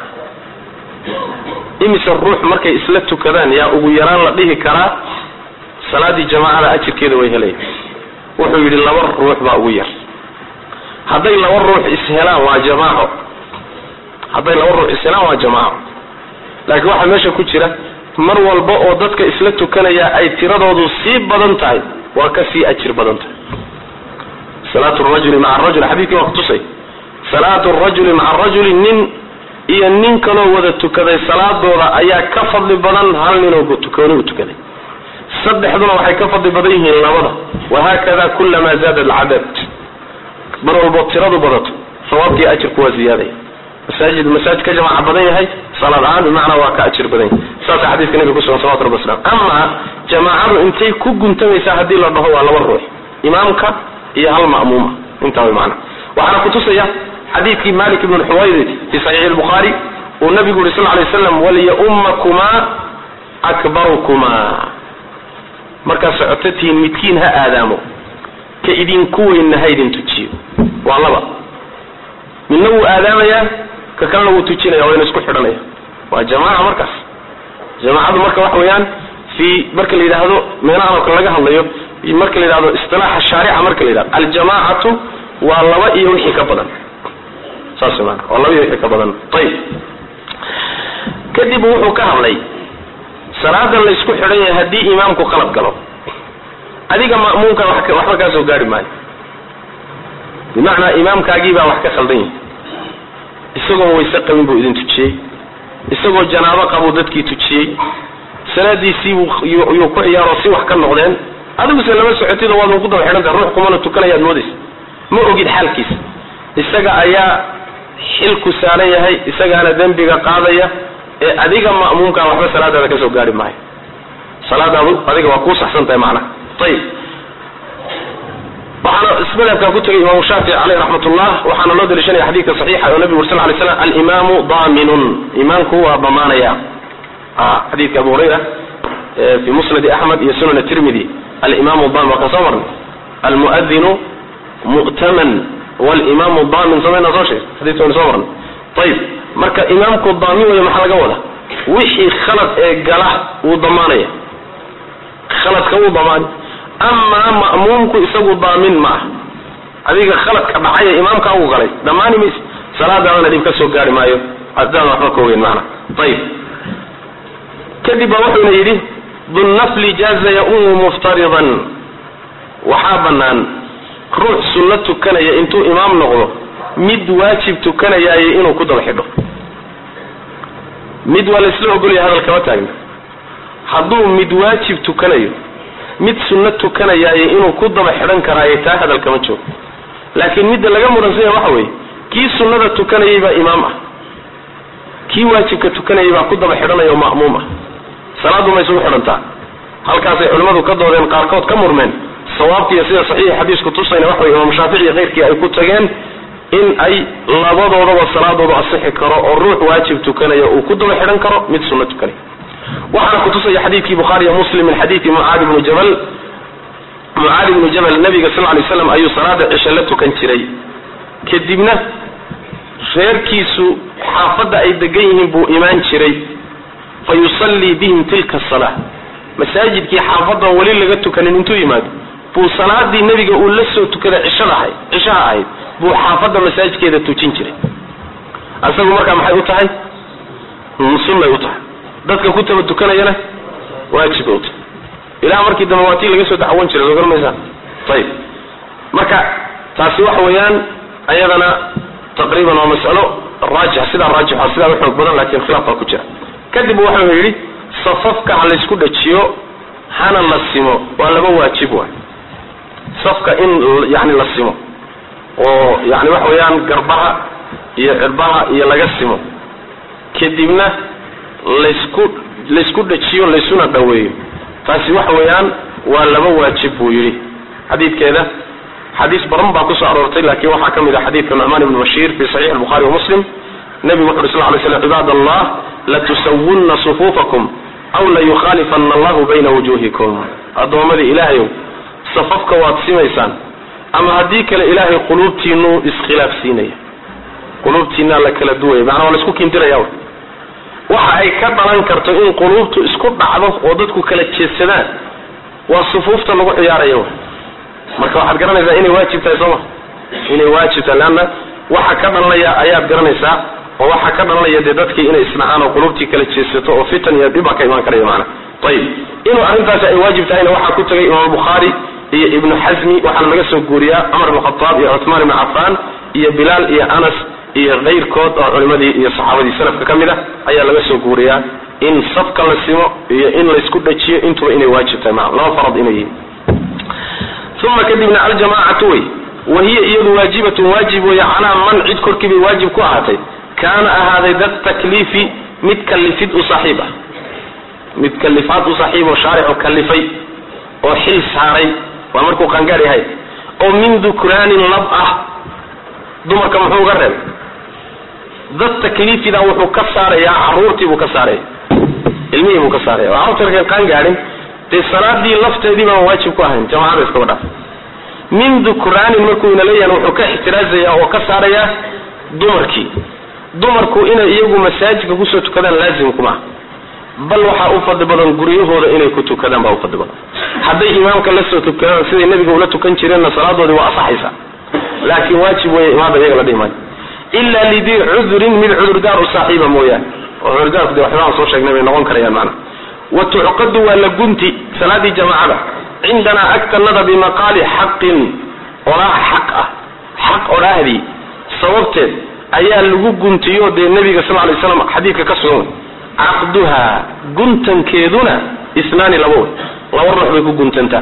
imise ruux markay isla tukadaan yaa ugu yaraan la dhihi karaa salaadii jamaacada ajirkeeda way helaya wuxuu yidhi laba ruux baa ugu yar hadday laba ruux ishelaan waa jamaaco hadday laba ruux ishelaan waa jamaaco laakiin waxaa meesha ku jira mar walba oo dadka isla tukanaya ay tiradoodu sii badan tahay waa ka sii ajir badan tahay salaatu rajuli maca rajul xadiidkii waa kutusay salaatu rajuli maca rajuli nin iyo nin kaloo wada tukaday salaadooda ayaa ka fadli badan hal ninoo tukoonigu tukaday saddexduna waxay ka fadli badan yihiin labada wahaakada kulamaa zaada alcadad mar walbo tiradu badato sawaabkii ajirku waa ziyaadaya masaajid masaajid ka jamaaca badan yahay salaad ahaan bimacnaa waa ka ajir badan yahay saasa xadiiska nabiga kusugan salawatu rabbi wasalam ama jamaacadu intay ku guntamaysaa haddii la dhaho waa laba ruux imaamka iyo hal ma'muuma intaa way macana waxaana kutusaya xadiidkii malik ibn xuwayrid fi saxiixi albukhaari uu nabigu yuri sal ly waslam waliyaumakumaa akbarukumaa markaad socototihiin midkiin ha aadaamo ka idinku weynna ha idin tujiyo waa laba midna wuu aadaamayaa ka kalena wuu tujinaya wayna isku xidhanaya waa jamaaca markaas jamaacadu marka waxa weeyaan fi marka la yidhaahdo meelahan oo kale laga hadlayo marka la yidhahdo istilaaxa shaarica marka la yidhahdo aljamaacatu waa laba iyo wixii ka badan saas maana waa laba iyo wixii ka badan ayib kadib wuxuu ka hadlay salaadan la isku xidhan yahay haddii imaamku qalab galo adiga ma'muumka waxba kaa soo gaari maayo bimacnaa imaamkaagii baa wax ka khaldan yahay isagoo wayse qabin buu idin tujiyey isagoo janaabo qabuu dadkii tujiyey salaadiisiibuu yuu ku ciyaaroo si wax ka noqdeen adiguse lama socotid oo waad ku daba xidhanta ruux kumana tukanayaad moodaysa ma ogid xaalkiisa isaga ayaa xilku saaran yahay isagaana dembiga qaadaya ee adiga ma'muumkaa waxba salaadaada kasoo gaari maayo salaadaadu adiga waa kuu saxsan tahay macnaha ayib waxaana ismadhabkaa ku tegay imaamu shaafici caleyh raxmat ullah waxaana loo daliishanaya xadiidka saxiixa oo nabigu ur sal lay slam alimaamu daminun imaamku waa damaanaya xadiidka abu hurayra fi musnadi axmed iyo sunan tirmidi alimamu damin waa kan soo marnay almuadinu mu'taman walimamu damin samayna soo sheeg xadidka waynu soo marnay ayib marka imaamku daamin weeye maxaa laga wada wixii khalad ee gala wuu damaanaya khaladka wuu damaani amaa ma'muumku isagu daamin ma ah adiga khaladka dhacaya imaamkaa uu galay dhammaani mayse salaadaadana dhib ka soo gaari maayo hadaan waxba ka ogeyn maana ayib kadib baa wuxuuna yidhi dunnafli jaaza yaumu muftaridan waxaa bannaan ruux sunno tukanaya intuu imaam noqdo mid waajib tukanayaaye inuu ku daba xidho mid waa laysla ogolaya hadal kama taagna hadduu mid waajib tukanayo mid sunno tukanayaaye inuu ku daba xidhan karaaye taa hadal kama joogo laakiin midda laga muhansanya waxa weeye kii sunnada tukanayay baa imaam ah kii waajibka tukanayay baa ku daba xidhanaya oo ma'muum ah salaaddu ma isugu xidhantaa halkaasay culimmadu ka doodeen qaarkood ka murmeen sawaabkiiyo sida saxiixi xadiisku tusayna waxa wey imaamu shaafici iyo keyrkii ay ku tageen in ay labadoodaba salaadoodu asixi karo oo ruux waajib tukanaya uu ku daba xidhan karo mid sunno tukanaya waxaana kutusaya xadiidkii bukhaari iyo muslim min xadiidi mucaadi bni jabal mucaadi bnu jabal nabiga sal lay slam ayuu salaada cishe la tukan jiray kadibna reerkiisu xaafadda ay degan yihiin buu imaan jiray fa yusallii bihim tilka asala masaajidkii xaafadan weli laga tukanin intuu yimaado buu salaadii nebiga uu la soo tukada cishada ahayd cishaha ahayd buu xaafadda masaajidkeeda tujin jiray asagu markaa maxay u tahay sunnay u tahay dadka ku taba tukanayana waajibay u tahay ilaa markii dambe waa tii laga soo dacwan jiray soo garmaysaa ayib marka taasi waxa weeyaan ayadana taqriiban waa mas'alo raajix sidaa raajix sidaa u xoog badan lakin khilaaf baa ku jira kadib wuxuu yidhi safafka ha laysku dhajiyo hana la simo waa laba waajib waay safka in yani la simo oo yani waxa weeyaan garbaha iyo cirbaha iyo laga simo kadibna laysku laysku dhajiyo laysuna dhaweeyo taasi waxa weeyaan waa laba waajib buu yidhi xadiidkeeda xadiis badan baa kusoo aroortay lakin waxaa ka mid ah xadiidka nucmaan ibn bashiir fi saxiix albukhari wa muslim nabigu wuxu uri sal lay slam cibaad allah latusawunna sufuufakum aw layukhaalifana allahu bayna wujuhikum addoommadii ilaahayow safafka waad simaysaan ama haddii kale ilaahay quluubtiinuu iskhilaafsiinaya quluubtiinaa la kala duwaya macnaa waa laisku kindiraya waxa ay ka dhalan karto in quluubtu isku dhacdo oo dadku kala jeedsadaan waa sufuufta lagu ciyaaraya marka waxaad garanaysaa inay waajib tahay sooma inay waajib tahay leanna waxa ka dhalanaya ayaad garanaysaa oo waxaa ka dhalanaya dee dadkii inay isnacaan oo qulubtii kala jeedsato oo fitan iyo dhibaa ka imaan karaya maana ayib inuu arrintaasi ay waajib tahayna waxaa ku tagay imaam bukhaari iyo ibnu xasmi waxaana laga soo guuriyaa cumar ibn khataab iyo cuthmaan ibnu cafaan iyo bilaal iyo anas iyo kayrkood oo culimadii iyo saxaabadii salafka ka mid ah ayaa laga soo guuriyaa in safka la simo iyo in laysku dhajiyo intuba inay waajib tahay maa laba farad inay yihiin uma kadibna aljamaacatu wey wahiya iyadu waajibatun waajib weeye calaa man cid korkii bay waajib ku ahaatay kaana ahaaday dad takliifi mid kalifid u saaxiib ah mid kalifaad u saaxiib oo shaaricu kalifay oo xil saaray waa markuu qangaar yahay oo min dukraanin lab ah dumarka muxuu uga reebay dad takliifida wuxuu ka saarayaa caruurtii buu ka saaraya ilmihii buu ka saaraya oo carruurta markay qaangaarin dee salaadii lafteedii baan waajib ku ahayn jamacada iskaba dhaaf min dukraanin markuu ina leeyahan wuxuu ka ixtiraazaya oo ka saarayaa dumarkii dumarku inay iyagu masaajidka kusoo tukadaan laazim kuma bal waxaa u fadli badan guryahooda inay ku tukadaan baa u fadli badan hadday imaamka la soo tukadaan siday nebiga ula tukan jireenna salaadoodii waa asaxaysa laakiin waajib weeye imaada iyaga la dhihi maayo ila lidii cudurin mid cudurdaar u saaxiiba mooyaane oo cudurdaarku de waxbaan soo sheegnay bay noqon karayaan maana wa tucqadu waa la gunti salaadii jamaacada cindanaa agtanada bimaqaali xaqin odhaah xaq ah xaq odhaahdii sababteed ayaa lagu guntiyo dee nebiga sal lay slam xadiidka ka sugan wey caqduha guntankeeduna isnaani laba wey laba ruux bay ku guntantaa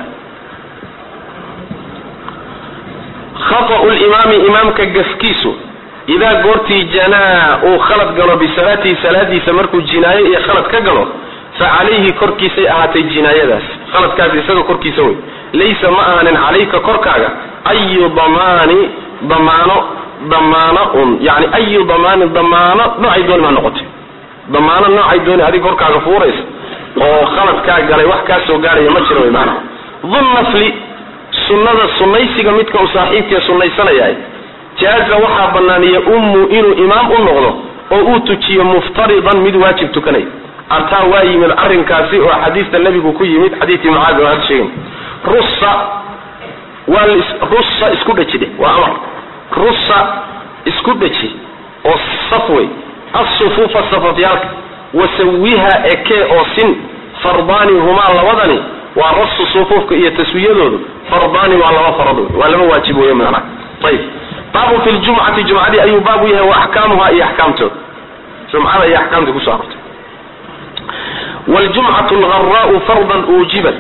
khata'u limaami imaamka gafkiisu idaa goortii janaa uu khalad galo bisalaatihi salaadiisa markuu jinaayo iyo khalad ka galo fa calayhi korkiisay ahaatay jinaayadaas khaladkaas isaga korkiisa wey laysa ma ahanin calayka korkaaga ayu damaani damaano damaano un yani ayu damaani damaano noocay dooni maa noqotay damaano noocay dooni adiga korkaaga fuuraysa oo khaladkaa galay wax kaa soo gaaraya ma jiro wy maanaa dunnafli sunnada sunnaysiga midka uu saaxiibkee sunnaysanayahay jaaza waxaa banaaniya ummu inuu imaam u noqdo oo uu tujiyo muftaridan mid waajib tukanaya artaa waa yimid arrinkaasi oo xadiista nebigu ku yimid xadiidkii mucaadi oo hadda sheegin russa waa russa isku dhejidhe waa amar russa isku dheji oo saf wey assufuufa safafyaalka wasawiha ekee oo sin fardaani humaa labadani waa rasu sufuufka iyo taswiyadoodu fardaani waa laba farad wey waa laba waajib wey macnaha ayib baabu fi ljumcati jumcadii ayuu baabu yahay wa axkaamuha iyo axkaamtooda jumcada iyo axkaamtii kusoo arortay wljumcatu lgaraau fardan uujibat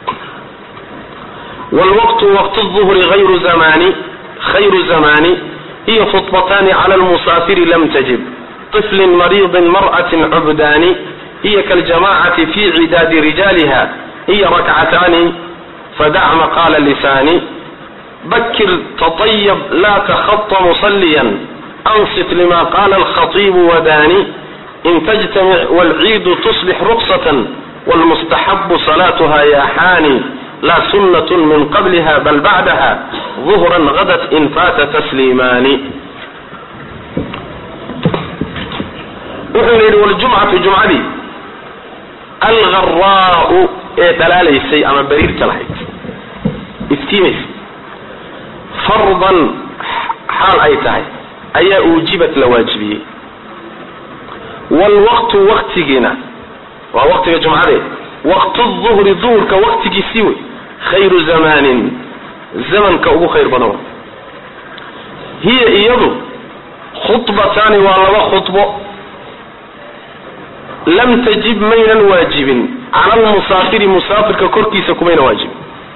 wlwaqtu waqt الظhri ayru zamani khayru zamani hiya khطbatani clى lmusaafiri lam tajib طفl mariضi marأة cubdani hiya kaljamacati fi cidaadi rijaliha hiya rakcatani fadac maqala lisani bakir taطyb la تخطى muصlya anصt lma qala اlkhaطib wadani in تجtamic wاlciid تصbx رqصة wاlmustaxab صlatha yaxani la sunaة min qabliha bal bacdaha ظuhra hadat in faata tasliimaani wuxuu yidhi wljumcatu jumcadii algaraau ee dhalaalaysay ama bariirta lahayd iftiimaysa fardan xaal ay tahay ayaa uujibat la waajibiyey wlwaqtu waktigiina waa waqtiga jumcadeed waqtu duhri duhurka waqtigiisii wey khayru zamanin zamanka ugu khayr badan wa hiya iyadu khudbataani waa laba khudbo lam tajib maynan waajibin cala almusaafiri musaafirka korkiisa kumayna waajibin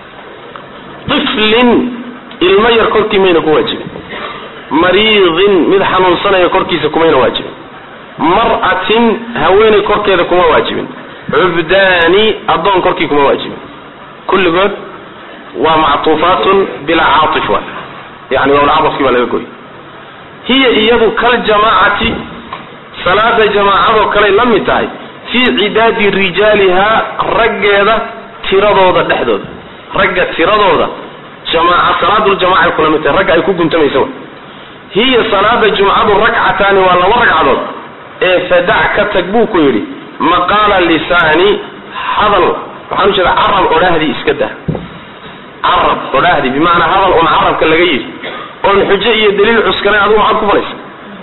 tiflin ilmo yar korkii mayna ku waajibin mariidin mid xanuunsanaya korkiisa kumayna waajibin mar'atin haweeney korkeeda kuma waajibin cubdaani addoon korkii kuma waajibin kulligood waa mactuufaatun bilaa caatif wa yani wawlcadafkii baa laga goy hiya iyadu kaljamaacati salaada jamaacadoo kaley la mid tahay fii cidaadi rijaalihaa raggeeda tiradooda dhexdooda ragga tiradooda jamaaca salaaduljamacay kula mid tahay ragga ay ku guntamaysa wa hiya salaada jumcadu rakcataani waa laba ragcadood ee fadac ka tag buu ku yidhi maqaala lisaani hadal waxaan u jeeda carab odhaahdii iska dah carab odhaahdii bimacnaa hadal un carabka laga yidhi oon xujo iyo daliil cuskanayn adigu maxaad ku falaysa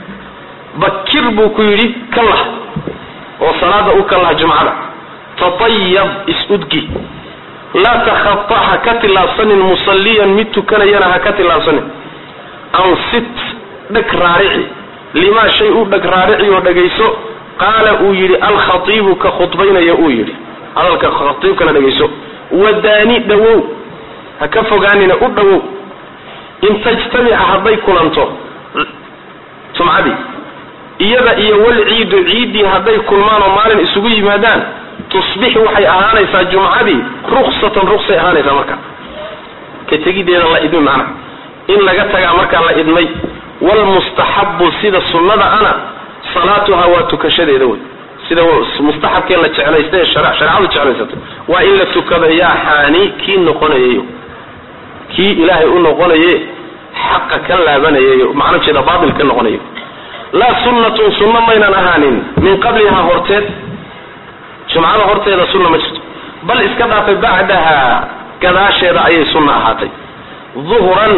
bakir buu ku yidhi ka lah oo salaada u ka lah jumcada tatayab is-udgi laa takhata ha ka tillaabsanin musalliyan mid tukanayana ha ka tillaabsanin ansit dheg raarici limaa shay u dheg raarici oo dhegayso qaala uu yidhi alkhatiibu ka khudbaynaya uu yidhi hadalka khatiibkana dhegayso wadaani dhawow ha ka fogaanina u dhawow in tajtamica hadday kulanto jumcadii iyada iyo walciidu ciiddii hadday kulmaan oo maalin isugu yimaadaan tusbix waxay ahaanaysaa jumcadii ruksatan ruksay ahaanaysaa marka ka tegideeda la idmi macna in laga tagaa markaa la idmay wlmustaxabu sida sunnada ana salaatuha waa tukashadeeda wey sida mustaxabkee la jeclaysta ee shareecadu jeclaysato waa in la tukado yaa xaani kii noqonayayo kii ilaahay u noqonaye xaqa ka laabanayayo macno jeeda baatil ka noqonayo laa sunnatun sunno maynan ahaanin min qablihaa horteed jumcada horteeda sunna ma jirto bal iska dhaafay bacdaha gadaasheeda ayay sunna ahaatay uhran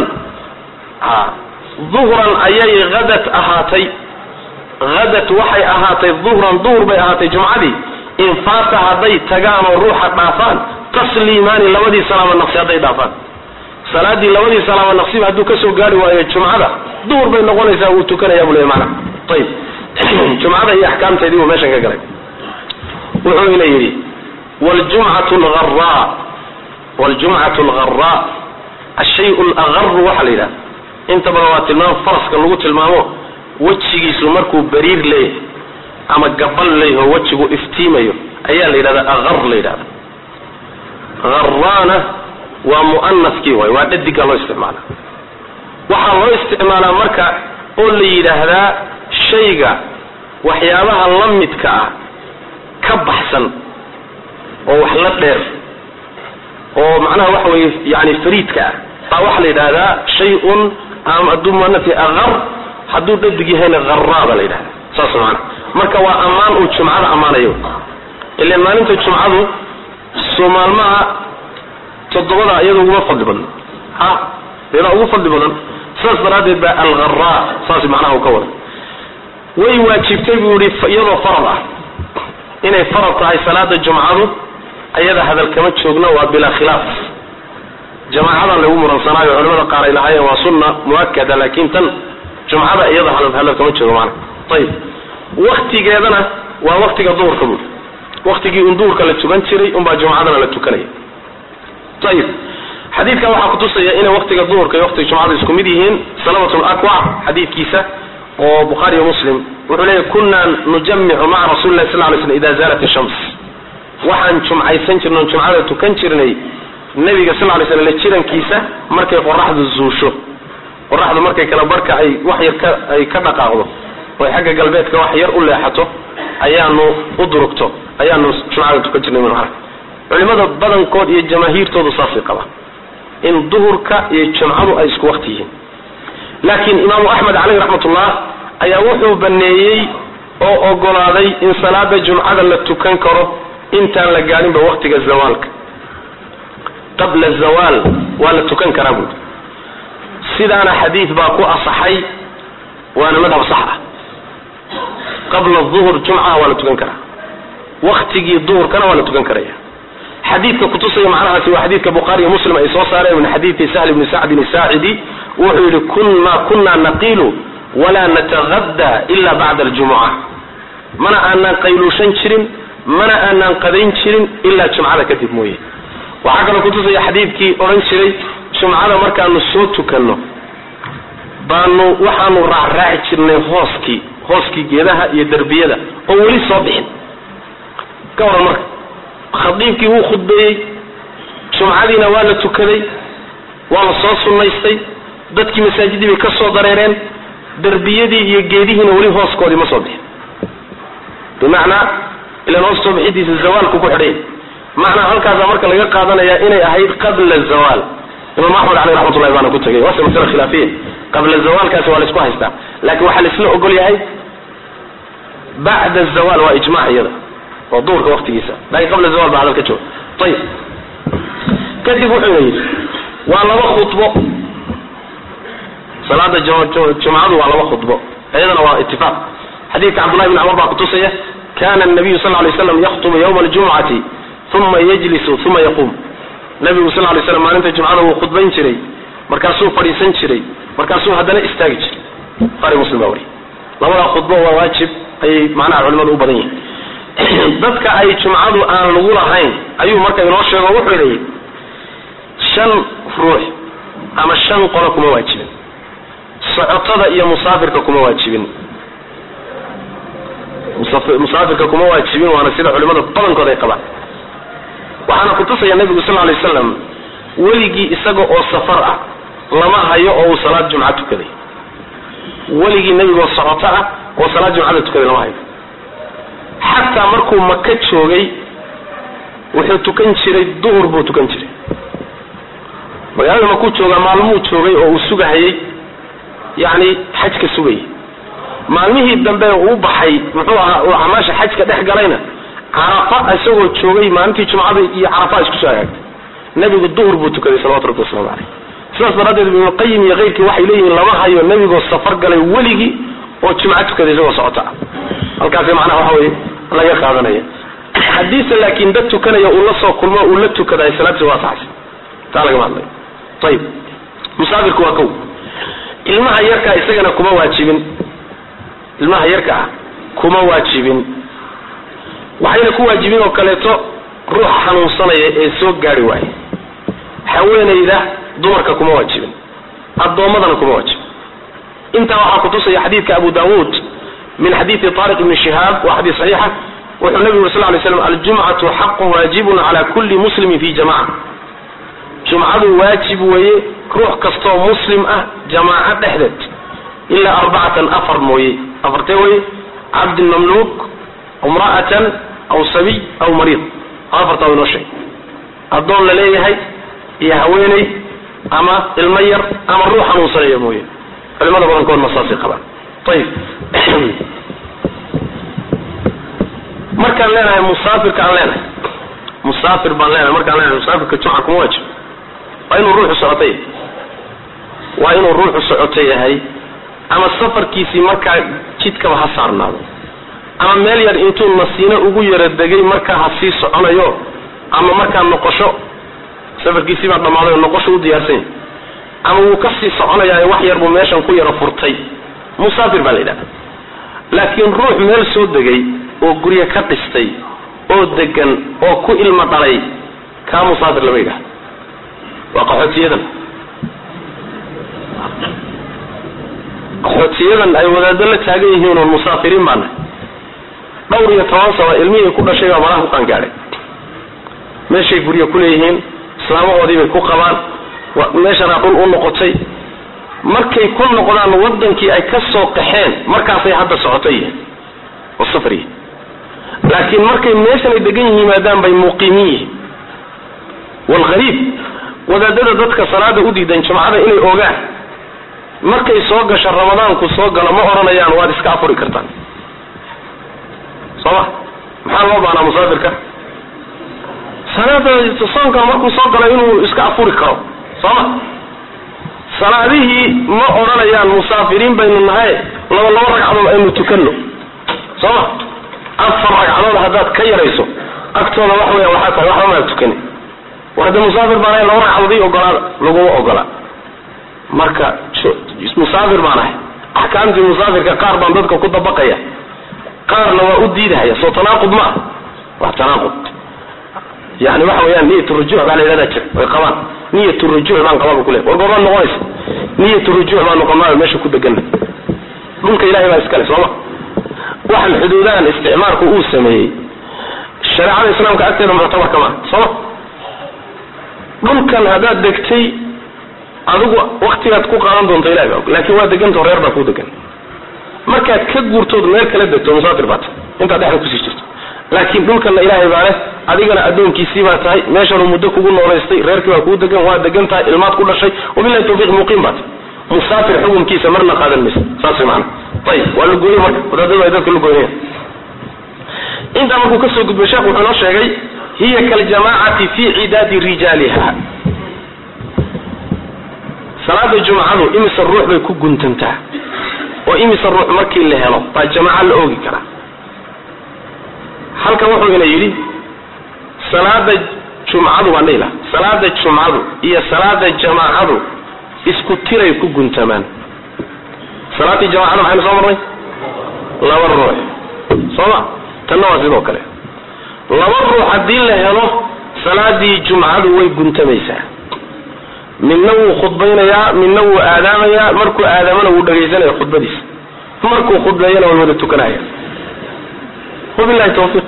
duhran ayay hadat ahaatay hadat waxay ahaatay duhran duhur bay ahaatay jumcadii in faata hadday tagaan oo ruuxa dhaafaan tasliimaani labadii salaamo naqsi hadday dhaafaan salaadii labadii salaamo naqsiba hadduu kasoo gaari waayo jumcada duhur bay noqonaysaa wuu tukanaya buu leey maana ayib jumcada iyo axkaamteedii buu meeshan ka galay wuxuu ina yidhi wljumcatu lgharaa wljumcatu algharaa ashay lagaru waxaa la yidhaha inta badan waa tilmaam faraska lagu tilmaamo wejigiisu markuu bariir leeyahay ama gabal leeyaho wejigu iftiimayo ayaa la yidhahda agar la yidhahda haraana waa mu'anaskii waay waa dhadiga loo isticmaala waxaa loo isticmaalaa marka oo la yidhaahdaa shayga waxyaabaha la midka ah ka baxsan oo wax la dheer oo macnaha waxa weeye yani fariidka ah baa waxaa la yidhahdaa shay-un ama hadduu muanasi agar hadduu dhadig yahayna haraa baa la yidhahda saas maana marka waa ammaan uu jumcada ammaanayo ilan maalinta jumcadu soo maalmaha toddobada iyada uguma fadli badno ha iyada ugu fadli badan sidaas daraaddeed baa algharaa saas macnaha uu ka wada way waajibtay buu yihi iyadoo farad ah inay farad tahay salaada jumcadu ayada hadal kama joogno waa bilaa khilaaf jamaacadan lagu muransanaayo culimada qaar ay lahaayeen waa sunna muakada laakin tan jumcada iyada hadal kama joogo maana ayib waktigeedana waa waktiga duhurka bui waktigii un duhurka la tukan jiray unbaa jumcadana la tukanaya ayib xadiidka waxaa kutusaya inay waktiga duhurka iyo waktiga jumcada isku mid yihiin salamat lakwac xadiidkiisa oo bukhaari iyo muslim wuxuu leeyahy kunaa nujamicu maca rasuli lahi sal lay slm ida zaalat ishams waxaan jumcaysan jirnay on jumcada tukan jirnay nabiga sal lay slam la jirankiisa markay qoraxdu zuusho qoraxdu markay kala barka ay wax yar ka ay ka dhaqaaqdo oo ay xagga galbeedka wax yar u leexato ayaanu u durugto ayaanu jumcada tukan jirnay mana culimada badankood iyo jamaahiirtoodu saasay qabaan in duhurka iyo jumcadu ay isku wakti yihiin laakiin imaamu axmed caleyh raxmatullah ayaa wuxuu baneeyey oo ogolaaday in salaada jumcada la tukan karo intaan la gaadhinba waktiga zawaalka qabla zawaal waa la tukan karaa buuri sidaana xadiid baa ku asaxay waana madhab sax ah qabla duhur jumcaha waa la tukan karaa waktigii duhurkana waa la tukan karaya xadiidka kutusaya macnahaasi waa xadiidka bukhaari iyo muslim ay soo saareen min xadiidi sahl bni sacdin asaacidi wuxuu yihi kunma kuna naqilu walaa natagada ila bacda aljumuca mana aanaan qayluushan jirin mana aanaan qadayn jirin ilaa jumcada kadib mooye waxaa kaloo kutusaya xadiidkii odhan jiray jumcada markaanu soo tukanno baanu waxaanu raacraaci jirnay hooskii hooskii geedaha iyo derbiyada oo weli soo bixin ka waran marka khadiibkii wuu khudbeeyey jumcadiina waa la tukaday waa la soo sunnaystay dadkii masaajidii bay ka soo dareereen derbiyadii iyo geedihiina weli hooskoodii ma soo bixin bimacnaa ilan hoos soo bixidiisa zawaalku ku xidhay macnaa halkaasa marka laga qaadanaya inay ahayd qabla zawaal imaam axmed caleyh raxmatullahi baana ku tegay waase masale khilaafiya qabla zawaalkaasi waa la isku haystaa laakiin waxaa la isla ogol yahay bacda zawaal waa ijmac iyada oo duurka waktigiisa laakiin qabla zawal baa hadal ka jooga ayib kadib wuxuuna yidhi waa laba khudbo salaada jumcadu waa laba khudbo iyadana waa itifaaq xadiidka cabdullahi bn cumar baa kutusaya kana nabiyu sal lay slam yaktubu ywma aljumcati uma yajlisu uma yaquum nabigu sal lay slam maalinta jumcada wuu khudbayn jiray markaasuu fadhiisan jiray markaasuu haddana istaagi jiray buhaari muslim baa wariy labadaa khudbo waa waajib ayay macnaha culimadu u badan yihin dadka ay jumcadu aan lagu lahayn ayuu marka inoo sheego wuxuu leeyahy shan ruux ama shan qolo kuma waajibin socotada iyo musaafirka kuma waajibin musaafirka kuma waajibin waana sida culimada badankood ay qabaan waxaana kutusaya nabigu sal lay wasalam weligii isaga oo safar ah lama hayo oo uu salaad jumca tukaday weligii nebigoo socoto ah oo salaad jumcada tukaday lama hayo xataa markuu maka joogay wuxuu tukan jiray duhur buu tukan jiray magaalada makuu joogaa maalmuu joogay oo uu sugahayay yani xajka sugayay maalmihii dambe uu baxay muxuu ahaa uu camaasha xajka dhex galayna carafa isagoo joogay maalintii jumcada iyo carafa isku soo hagaagtay nebigu duhur buu tukaday salawatu rabbi waslamu caleyh sidaas daraaddeed ibnulqayim iyo keyrkii waxay leeyihiin lama hayo nebigoo safar galay weligii oo jumco tukaday isagoo socota ah halkaasi macnaha waxa weye laga qaadanaya haddiise laakiin dad tukanaya uu la soo kulmo uu la tukadaay salaadsi waa saxsi taa lagama hadlayo ayib musaafirku waa kow ilmaha yarkaa isagana kuma waajibin ilmaha yarka ah kuma waajibin waxayna ku waajibin oo kaleeto ruuxa xanuunsanaya ee soo gaari waaya haweenayda dumarka kuma waajibin addoommadana kuma waajibin intaa waxaa kutusaya xadiidka abu daawuud min xadiidi طariq ibni shihaab waa xadiis saxiixa wuxuu nabigu uri sl lay slam aljumcatu xaqu waajibun cala kulli muslimin fi jamaca jumcadu waajib weeye ruux kastoo muslim ah jamaaco dhexdeed ilaa arbacatan afar mooye afartee weye cabdin mamluuk imra'atan aw sabiy aw mariid afartaa inoo sheeg addoon la leeyahay iyo haweeney ama ilmo yar ama ruux xanuunsanaya mooye culimada badankoodna saasay qabaan ayib markaan leenahay musaafirka aan leenahay musaafir baan leenahay markaan leenahay musaafirka jumca kuma waajib waa inuu ruuxu socoto yahay waa inuu ruuxu socoto yahay ama safarkiisii markaa jidkaba ha saarnaado ama meel yar intuu nasiino ugu yara degay markaa ha sii soconayo ama markaa noqosho safarkiisii baa dhammaaday oo noqosho u diyaarsan yahay ama wuu ka sii soconayaa wax yar buu meeshan ku yara furtay musaafir baa la yidhahda laakiin ruux meel soo degay oo guryo ka dhistay oo degan oo ku ilmo dhalay kaa musaafir lama yidhahda waa qaxootiyadan qaxootiyadan ay wadaado la taagan yihiin oon musaafiriin baana dhowr iyo toban sano ilmihii ku dhashay baa malaha ku qaangaadhay meeshay guryo ku leeyihiin islaamahoodii bay ku qabaan meeshanaa dhul u noqotay markay ku noqdaan wadankii ay ka soo qaxeen markaasay hadda socoto yihiin oo safar yihiin laakiin markay meeshan ay degan yihiin maadaam bay muqiimiin yihiin walghariib wadaadada dadka salaada u diidan jumcada inay ogaan markay soo gasho ramadaanku soo galo ma odhanayaan waad iska afuri kartaan soo ma maxaa loo baanaa musaafirka salaada soonka markuu soo galo inuu iska afuri karo soo ma salaadihii ma odhanayaan musaafiriin baynu nahay laba laba ragcadood aynu tukano soo ma afar ragcadood haddaad ka yarayso agtooda wax weya waxaa tahay waxba maa tukani war hadda musaafir baan ahay laba ragcadood ii ogolaada laguma ogola marka musaafir baan ahay axkaamtii musaafirka qaar baan dadka ku dabaqaya qaarna waa u diidahaya soo tanaaqud ma ah waa tanaaqud yani waxa weyaan niyat rujuuc baa la yidhahdaa jir way qabaan niyat rujuuc baan qababa kule war goobaad noqonaysa niyat rujuuc baan noqonaa meesha ku degana dhulka ilahay baa iskale sooma waxaan xuduudahan isticmaalku uu sameeyey shareecada islaamka agteeda muctabar kama sooma dhulkan haddaad degtay adigu waktigaad ku qaadan doonto ilahay baa og laakiin waa degantao reer baa kuu degan markaad ka guurtood meel kala degto musaafir baa tahay intaad dhexda kusii jirto laakiin dhulkanna ilaahay baa leh adigana addoonkiisii baa tahay meeshanuu muddo kugu noolaystay reerkii baa kuu degan waa degan tahay ilmaad ku dhashay wabilahi tawfiiq muqiim baa tahay musaafir xukunkiisa marna qaadan maysa saas way macana ayib waa la gooyey marka wadaadadu ay dadka la goynayaan intaa markuu kasoo gudbay sheekh wuxuu noo sheegay hiya kaljamaacati fi cidaadi rijaaliha salaada jumcadu imisa ruux bay ku guntantaa oo imisa ruux markii la helo baa jamaaca la oogi karaa halkan wuxuu ina yidhi salaada jumcadu baan dhihila salaada jumcadu iyo salaada jamaacadu isku tiray ku guntamaan salaadii jamaacada maxaynu soo marnay laba ruux soo ma tanna waa sidoo kale laba ruux haddii la helo salaadii jumcadu way guntamaysaa midna wuu khudbaynayaa midna wuu aadaamayaa markuu aadaamana wuu dhagaysanaya khudbadiisa markuu khudbeeyana way wada tukanaya wabilahi tawfiiq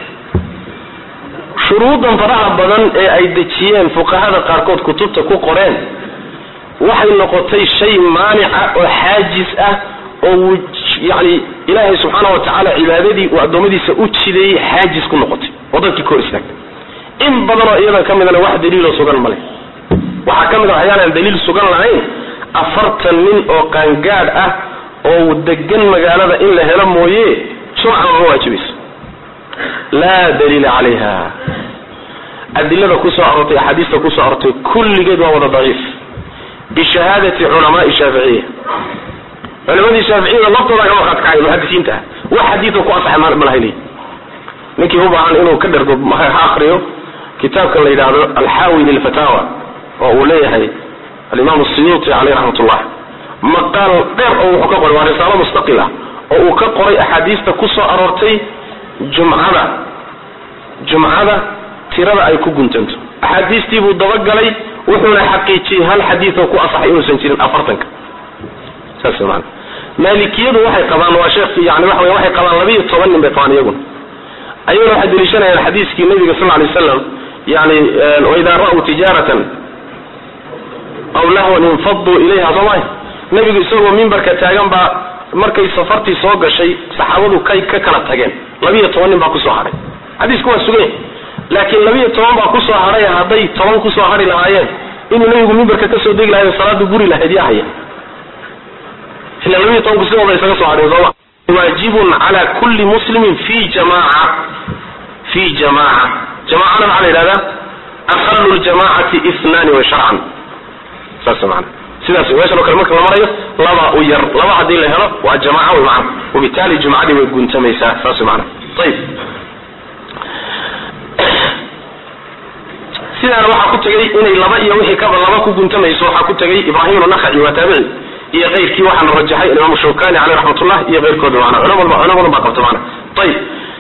shuruudan faraha badan ee ay dejiyeen fuqahada qaarkood kutubta ku qoreen waxay noqotay shay maanica oo xaajis ah oo yani ilaahay subxaana wa tacaala cibaadadii uu addoommadiisa u jideeyey xaajis ku noqotay oo dadkii kor istaagtay in badanoo iyadan ka midana wax daliiloo sugan male waxaa ka mid a waxyaalaan daliil sugan lahayn afartan nin oo qaangaadh ah oo degan magaalada in la helo mooye jumca ma waajibayso laa daliila calayha adilada kusoo arortay axaadiista kusoo arortay kulligeed waa wada daciif bishahaadati culamaai shaaficiya culimadii shaaficiyada laftooda ka markhaat kacay muxadisiinta ah wax xadiidoo ku asaxay ma lahay leeyi ninkii u baahan inuu ka dhergo ha akriyo kitaabka la yidhaahdo alxaawi lilfataawa oo uu leeyahay alimaam siyuuti caleyh raxmat ullah maqaal dheer oo wuxuu ka qoray waa risaalo mustaqil ah oo uu ka qoray axaadiista ku soo aroortay jumcada jumcada tirada ay ku guntanto axaadiistii buu dabagalay wuxuuna xaqiijiyey hal xadiidoo ku asaxay inuusan jirin afartanka saas maana maalikiyadu waxay qabaan waa sheekh yani waxa wey waxay qabaan labiiyo toban nin bay qabaan iyaguna ayaguna waxay daliishanayaan xadiiskii nabiga sal lay slam yani waidaa ra'uu tijaaratan aw lahwan infaduu ilayha soo maay nabigu isagoo mimbarka taagan baa markay safartii soo gashay saxaabadu kay ka kala tageen labiiyo toban nin baa kusoo hadhay xadiisku waa sugay laakiin labiiyo toban baa kusoo hadhay hadday toban kusoo hadhi lahaayeen inuu nabigu mimbarka kasoo degi lahayo salaada guri lahayd yaa haya ila labiiyo tobanku sidooda isaga soo hadheen sooma waajibun cala kulli muslimin fi jamaca fi jamaca jamacana maxaa la yidhahdaa aqalu ljamacati ithnani wa sharcan saas maana sidaas meeshan oo kale marka la marayo laba u yar laba haddii la helo waa jamaca wey macana wabitaali jumcadii way guntamaysaa saas maana ayib sidaana waxaa ku tegay inay laba iyo wixii kaba laba ku guntamayso waxaa ku tegay ibrahim nakaci waa taabici iyo keyrkii waxaana rajaxay imaamu shawkani caleyh raxmatullah iyo keyrkooda maana culamo badan baa qabta maana ayib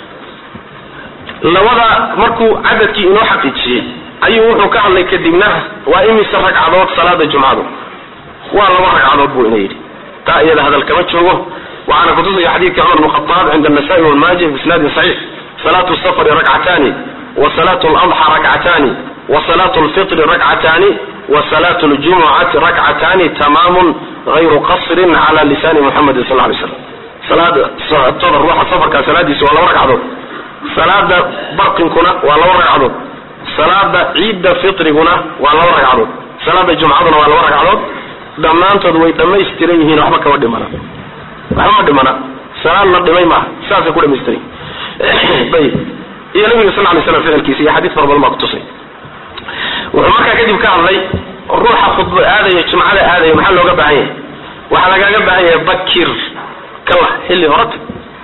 labada markuu cadadkii inoo xaqiijiyey ayuu wuxuu ka hadlay kadibna waa imise ragcadood salaada jumcadu waa laba ragcadood buu ina yidhi taa iyada hadal kama joogo waxaana kutusaya xadiidka cumar bn khataab cinda anasai walmaaji bisnaadin saxiix salaatu safari rakcataani wa salaatu ladxa rakcataani wa salaatu lfitri rakcataani wa salaatu ljumucati rakcataani tamaamun gayru qasrin cala lisaani muxamedin sal lay slam salaada socotada ruuxa safarkaa salaadiisa waa laba ragcadood salaada barqinkuna waa laba ragcadood salaada ciidda fitriguna waa laba ragcadood salaada jumcaduna waa laba ragcadood dhammaantood way dhammaystiran yihiin waxba kama dhimana waxba ma dhimana salaad la dhimay maaha saasay ku dhamaystiran yihin ayib iyo nabiga sal lay slam ficilkiisa iyo xadiis fara badan baa kutusay wuxuu markaa kadib ka hadlay ruuxa khudba aadaya jumcada aadaya maxaa looga baahan yahay waxaa lagaaga baahan yahay bakir kala xilli horata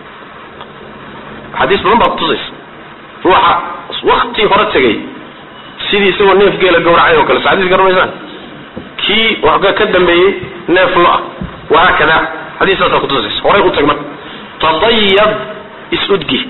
xadiis badan baa kutusaysa ruuxa wakti hore tegay sidii isagoo neef geela gawracay oo kale so xadis garamaysaan kii waxga ka dambeeyey neef lo ah wahaakada xadiistaasaa kutusaysa horay u tag marka tadayab is-udgi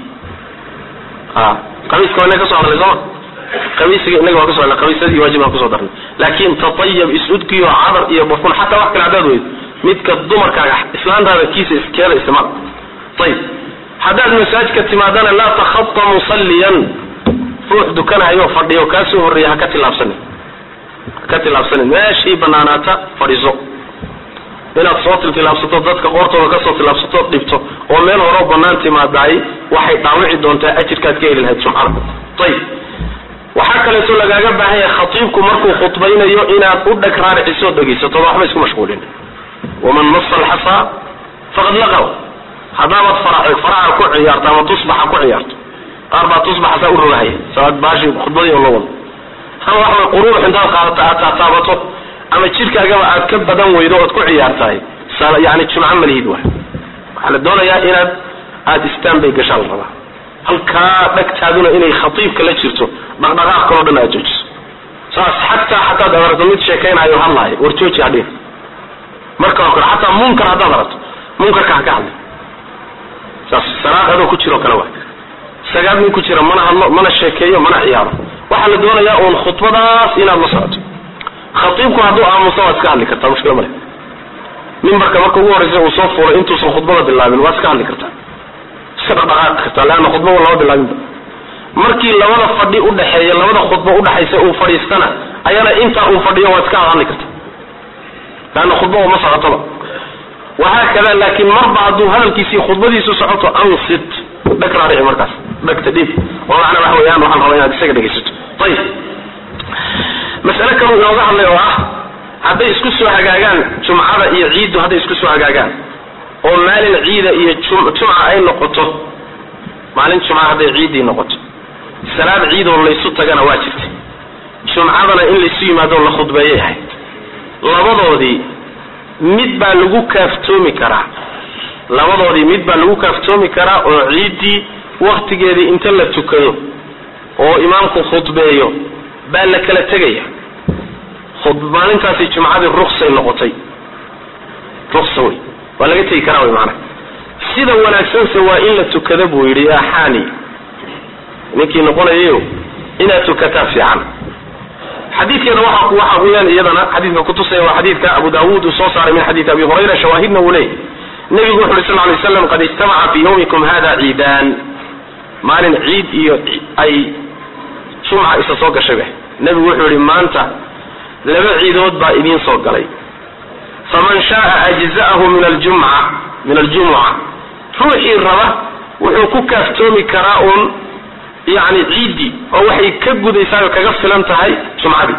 a qabiiska waa inaga ka so hadlay sooma qabiisiga inaga waa kaso hadlay qabiisadii waajib aan kusoo darnay laakin tatayab is-udgi oo cadar iyo barfun xataa wax kale haddaad weydo midka dumarkaaga islaantaada kiisa iskeeda isticmaal ayib haddaad masaajidka timaadana laa takhata musalliyan ruux dukanayo fadhiyo kaa soo horreeya ha ka tilaabsanin ha ka tilaabsanin meeshii banaanaata fadhiiso inaad soo tiltilaabsato dadka qoortooda kasoo tilaabsato dhibto oo meel horeo banaan timaadaay waxay dhaawici doontaa ajirkaad ka heli lahayd jumcada ayib waxaa kaleeto lagaaga baahan yahay khatiibku markuu khudbaynayo inaad u dheg raariciso dhegaysato waxba isku mashquulin waman masa alxasaa faqad laqaw haddaabaad faraha ku ciyaarto ama tusbaxa ku ciyaarto qaar baa tusbaxa saa u rogahaya saad baashi khudbadii oo la wado ama waxa way quruurux intaad qaadato aad taataabato ama jidhkaagaba aad ka badan weydo ood ku ciyaartahay yani jumco malihid waay waxaa la doonayaa inaad aada istaan bay gashaan la rabaa halkaa dhagtaaduna inay khatiibka la jirto dhaqdhaqaaq kaloo dhan aad joojiso saas xataa hataad aragto mid sheekaynayo hadlahay war jooji hadhin marka oo kale xataa munkar haddaad aragto munkarka ha ka hadli saas salaad adoo ku jiro kale waay sagaal nin ku jira mana hadlo mana sheekeeyo mana ciyaaro waxaa la doonayaa uun khudbadaas inaad la socoto khatiibku hadduu aamuso waad iska hadli kartaa mushkila male mimbarka marka ugu horreysa uu soo fuulay intuusan khudbada bilaabin waad iska hadli kartaa iska dhaqdhaqaaqi kartaa leanna khudbada lama bilaabinba markii labada fadhi udhaxeeya labada khudbo udhaxaysa uu fadhiistana ayana intaa uu fadhiyo waad iska hadli kartaa leanna khudbada ma socotoba wahaakada laakiin marba hadduu hadalkiisii khudbadiisu socoto ansit dhag raarici markaas dhagta dhiib oo macna waxa weeyaan waxaan rabaa inaad isaga dhegaysato ayib masale kaluu inooga hadlay oo ah hadday isku soo hagaagaan jumcada iyo ciiddu hadday isku soo hagaagaan oo maalin ciida iyo jumca ay noqoto maalin jumca hadday ciiddii noqoto salaad ciidoo laysu tagana waa jirta jumcadana in laysu yimaado la khudbeeyay ahayd labadoodii mid baa lagu kaaftoomi karaa labadoodii mid baa lagu kaaftoomi karaa oo ciiddii waktigeedii inta la tukado oo imaamku khudbeeyo baa la kala tegaya maalintaasi jumcadii ruksay noqotay ruksa wey waa laga tegi karaa wey maanaa sida wanaagsanse waa in la tukada buu yidhi yaa xaani ninkii noqonayayo inaad tukataa fiican xadiidkeeda waxa waxa weyaan iyadana xadiidka kutusaya waa xadiidka abu daawuud uu soo saaray min xadiidi abi hurayra shawaahidna uu leeyahy nebigu wuxu uhi sal lay slam qad ijtamaca fi yawmikum hada ciidaan maalin ciid iyo ay jumca isa soo gashay ba nebigu wuxuu yihi maanta laba ciidood baa idiin soo galay faman shaaa ajza'ahu min aljumca min aljumuca ruuxii raba wuxuu ku kaaftoomi karaa uun yani ciiddii oo waxay ka gudaysaa oo kaga filan tahay jumcadii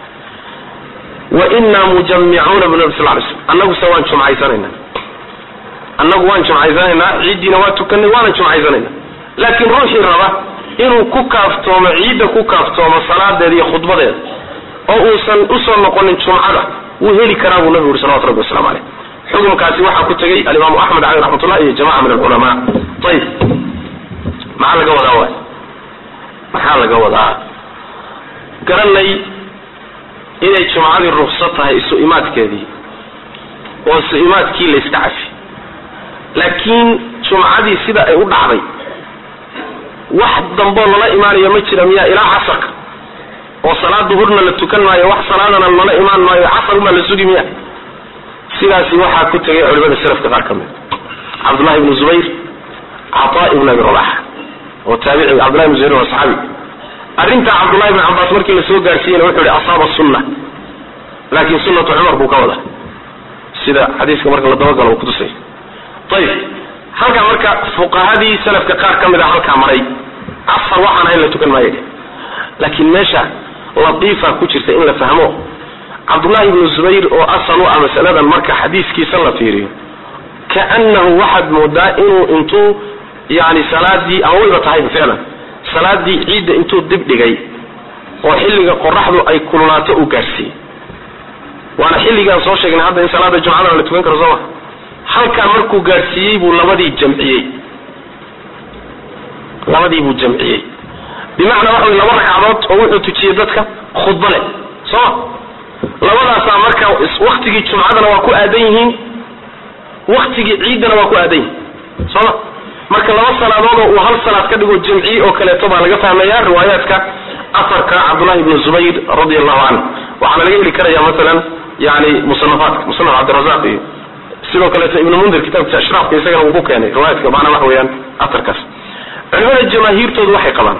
wa inaa mujamicuuna bu nabi sal lay slm annaguse waan jumcaysanayna annagu waan jumcaysanaynaa ciiddiina waa tukanay waana jumcaysanayna laakiin ruuxii raba inuu ku kaaftoomo ciidda ku kaaftoomo salaadeeda iyo khudbadeeda oo uusan usoo noqonin jumcada wuu heli karaa buu nabigu yuri salawatu rabbi waslamu caleyh xukunkaasi waxaa ku tegay alimaamu axmed caleyh raxmatullah iyo jamaca min alculamaa ayib maxaa laga wadaa waay maxaa laga wadaa garanay inay jumcadii rukso tahay isu imaadkeedii oo isu imaadkii la iska cafi laakiin jumcadii sida ay u dhacday wax damboo lala imaanayo ma jira miyaa ilaa casarka oo salaad duhurna la tukan maayo wax salaadana lala imaan maayo casar umaa la sugi miya sidaasi waxaa ku tegay culimada salafka qaar ka mid cabdullahi ibnu zubayr cataa ibn abi rabax oo taabici cabdullahi ibnu zubayr waa saxaabi arrintaa cabdullahi ibn cabaas markii lasoo gaarsiiyeyna wuxuu yihi asaaba sunna laakiin sunnatu cumar buu ka wada sida xadiiska marka la dabagalo uu kutusay ayib halkaa marka fuqahadii salafka qaar ka mid a halkaa maray casar waxaan ahayn la tukan maayo laakiin meesha latiifa ku jirta in la fahmo cabdullahi ibnu zubayr oo asal u ah masaladan marka xadiiskiisa la fiiriyo kaanahu waxaad moodaa inuu intuu yani salaadii ama wayba tahayba ficlan salaadii ciidda intuu dib dhigay oo xilliga qoraxdu ay kululaato uu gaadhsiiyey waana xilligaan soo sheegnay hadda in salaada jumcadana la tukan karo soo ma halkaa markuu gaadhsiiyey buu labadii jamciyey labadii buu jamciyey bimacnaa waxa wy laba ragcadood oo wuxuu tujiyey dadka khudba leh sooma labadaasaa marka waktigii jumcadana waa ku aadan yihiin waktigii ciiddana waa ku aadan yihiin sooma marka laba salaadood oo uu hal salaad ka dhigo jamciye oo kaleeto baa laga fahmaya riwaayaadka afarka cabdullahi ibnu zubayr radi allahu canhu waxaana laga heli karaya masalan yani musanafaadka musanaf cabdirazaq iyo sidoo kaleeto ibnu mundir kitaabkiisa ashraafka isagana uu ku keenay riwaayaadka macnaa waxa weeyaan afarkaas culimada jamaahiirtoodu waxay qabaan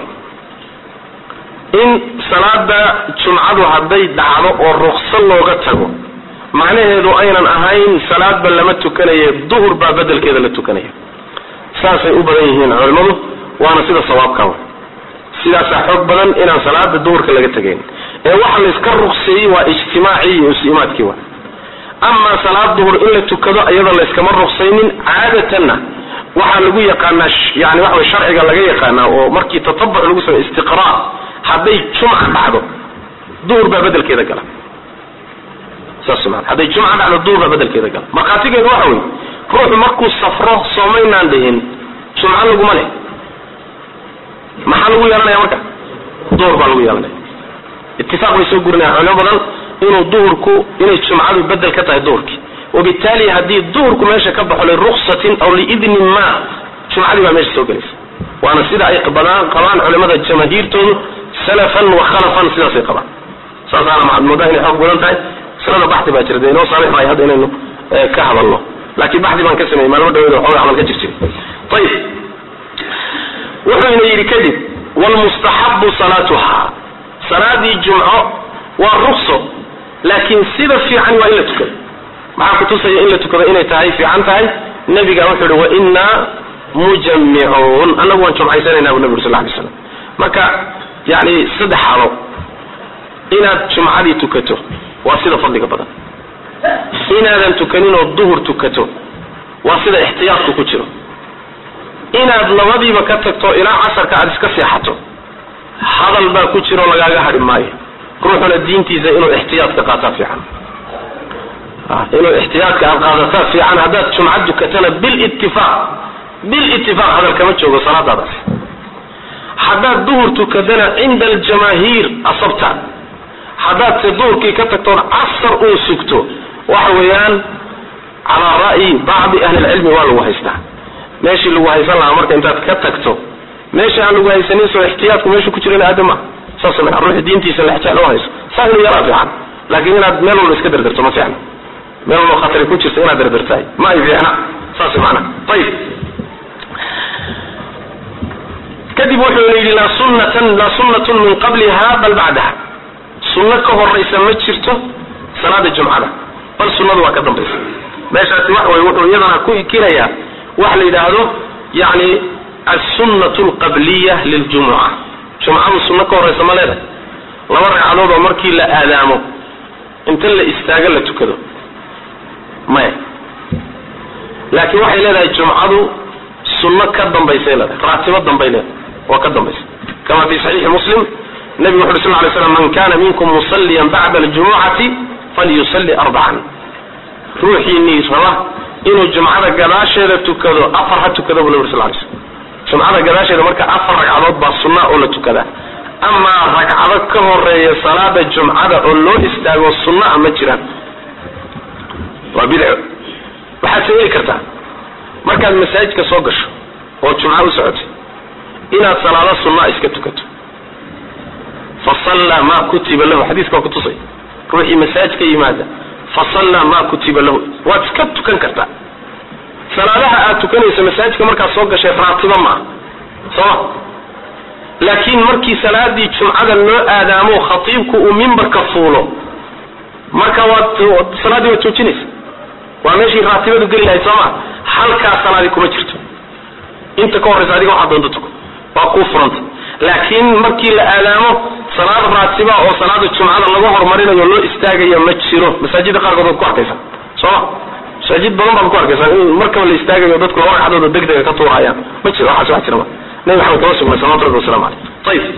in salaada jumcadu hadday dhacdo oo rukso looga tago macnaheedu aynan ahayn salaadba lama tukanaye duhur baa bedelkeeda la tukanaya saasay u badan yihiin culimmadu waana sida sawaabka sidaasaa xoog badan inaan salaada duhurka laga tegayn ee waxa la iska rukseeyey waa ijtimaacii iyo is-imaadkii wa amaa salaad duhur in la tukado iyada layskama ruksaynin caadatanna waxaa lagu yaqaanaa yani waxa way sharciga laga yaqaanaa oo markii tatabuc lagu samey istiqraa hadday jumca dhacdo duhur baa bedelkeeda gala saas maa hadday jumca dhacdo duhur baa bedelkeeda gala markhaatigeedu waxa wey ruuxu markuu safro soomaynaan dhihin jumco laguma leh maxaa lagu yeelanaya marka duhur baa lagu yeelanaya itifaaq bay soo gurinayaan culimo badan inuu duhurku inay jumcadu bedel ka tahay duhurkii wabitaali haddii duhurku meesha ka baxo liruksatin aw liidnin ma jumcadii baa meesha soo gelaysa waana sida ay badaan qabaan culimada jamaahiirtoodu salafan wa khalafan sidaasay qabaan saasaana maxaad moodaa inay xoog badan tahay masalada baxdi baa jira dee inoo saamix maayo hadda inaynu ka hadalno laakiin baxdi baan ka sameeyey maalmo dhaweed xooga camal ka jir jiray ayib wuxuu ina yidhi kadib wlmustaxabu salaatuha salaadii jumco waa rukso laakiin sida fiican waa in la tukado maxaa kutusaya in la tukado inay tahay fiican tahay nabiga wuxuu yihi wainaa mujamicuun annagu waan jumcaysanayna bu nabi uri sal lay slam marka yani saddex xalo inaad jumcadii tukato waa sida fadliga badan inaadan tukanin oo duhur tukato waa sida ixtiyaadku ku jiro inaad labadiiba ka tagto ilaa casarka aad iska seexato hadal baa ku jiro lagaaga hadhi maayo ruuxuna diintiisa inuu ixtiyaadka qaataa fiican inuu ixtiyaadka aad qaadataa fiican haddaad jumca tukatana bilitifaaq bilitifaaq hadal kama joogo salaadaadaas haddaad duhur tukatana cinda aljamaahiir asabta haddaad se duhurkii ka tagtoon casar uu sugto waxa weeyaan calaa ra'yi bacdi ahli lcilmi waa lagu haystaa meeshii lagu haysan lahaa marka intaad ka tagto meesha aan lagu haysanin soo ixtiyaadku meeshu ku jiran aada ma saas maa ruuxi diintiisa lexjecl u hayso saa inuu yaraa fiican laakiin inaad meel walba iska derderto ma fiicna meel walba khatari ku jirta inaad derdertahay ma ay fiicna saas macna ayib kadib wuxuu yidhi laa sunnatan laa sunnatun min qabliha bal bacdaha sunno ka horaysa ma jirto salaada jumcada bal sunnadu waa ka dambaysa meeshaasi wax way wuxuu iyadana ku ikinayaa waxa la yidhaahdo yani alsunnatu alqabliya liljumuca jumcadu sunno ka horaysa ma leedahay laba ragcadood oo markii la aadaamo inta la istaago la tukado maya laakiin waxay leedahay jumcadu sunno ka dambaysay leedahay raatibo dambay leedahay oo ka dambaysa kama fi saxiixi muslim nabigu wuxu uri sal lay slam man kana minkum musalliyan bacda aljumucati falyusalli arbacan ruuxiinii raba inuu jumcada gadaasheeda tukado afar ha tukado bu nabi sal lay slam jumcada gadaasheeda marka afar ragcadood baa sunna oo la tukadaa amaa ragcado ka horeeya salaada jumcada oo loo istaago sunna ma jiraan waa bidco waxaad sameeli kartaa markaad masaajidka soo gasho oo jumca u socotay inaad salaado sunnaa iska tukato fasallaa maa kutiba lahu xadiiska waa kutusay ruuxii masaajidka yimaada fasallaa maa kutiba lahu waad iska tukan kartaa salaadaha aad tukanayso masaajidka markaad soo gashay raatibo maaha sooma laakiin markii salaadii jumcada loo aadaamo khatiibku uu mimbarka fuulo marka waad salaaddii waad joojinaysa waa meeshii raatibadu geli lahayd sooma halkaa salaadii kuma jirto inta ka horraysa adiga waxaad doonto tuko waa kuu furanta laakiin markii la aadaamo salaad raatiba oo salaada jumcada lagu horumarinayo loo istaagayo ma jiro masaajida qaarkood waad ku arkaysaa sooma masaajid badan baad ku arkaysaa in markaba la istaagayo dadku laba ragcadood degdega ka tuurayaan ma jiro waxaas wax jira ma nabi maxamed kama sugnay salawatu rabbi wasalamu caleyh ayib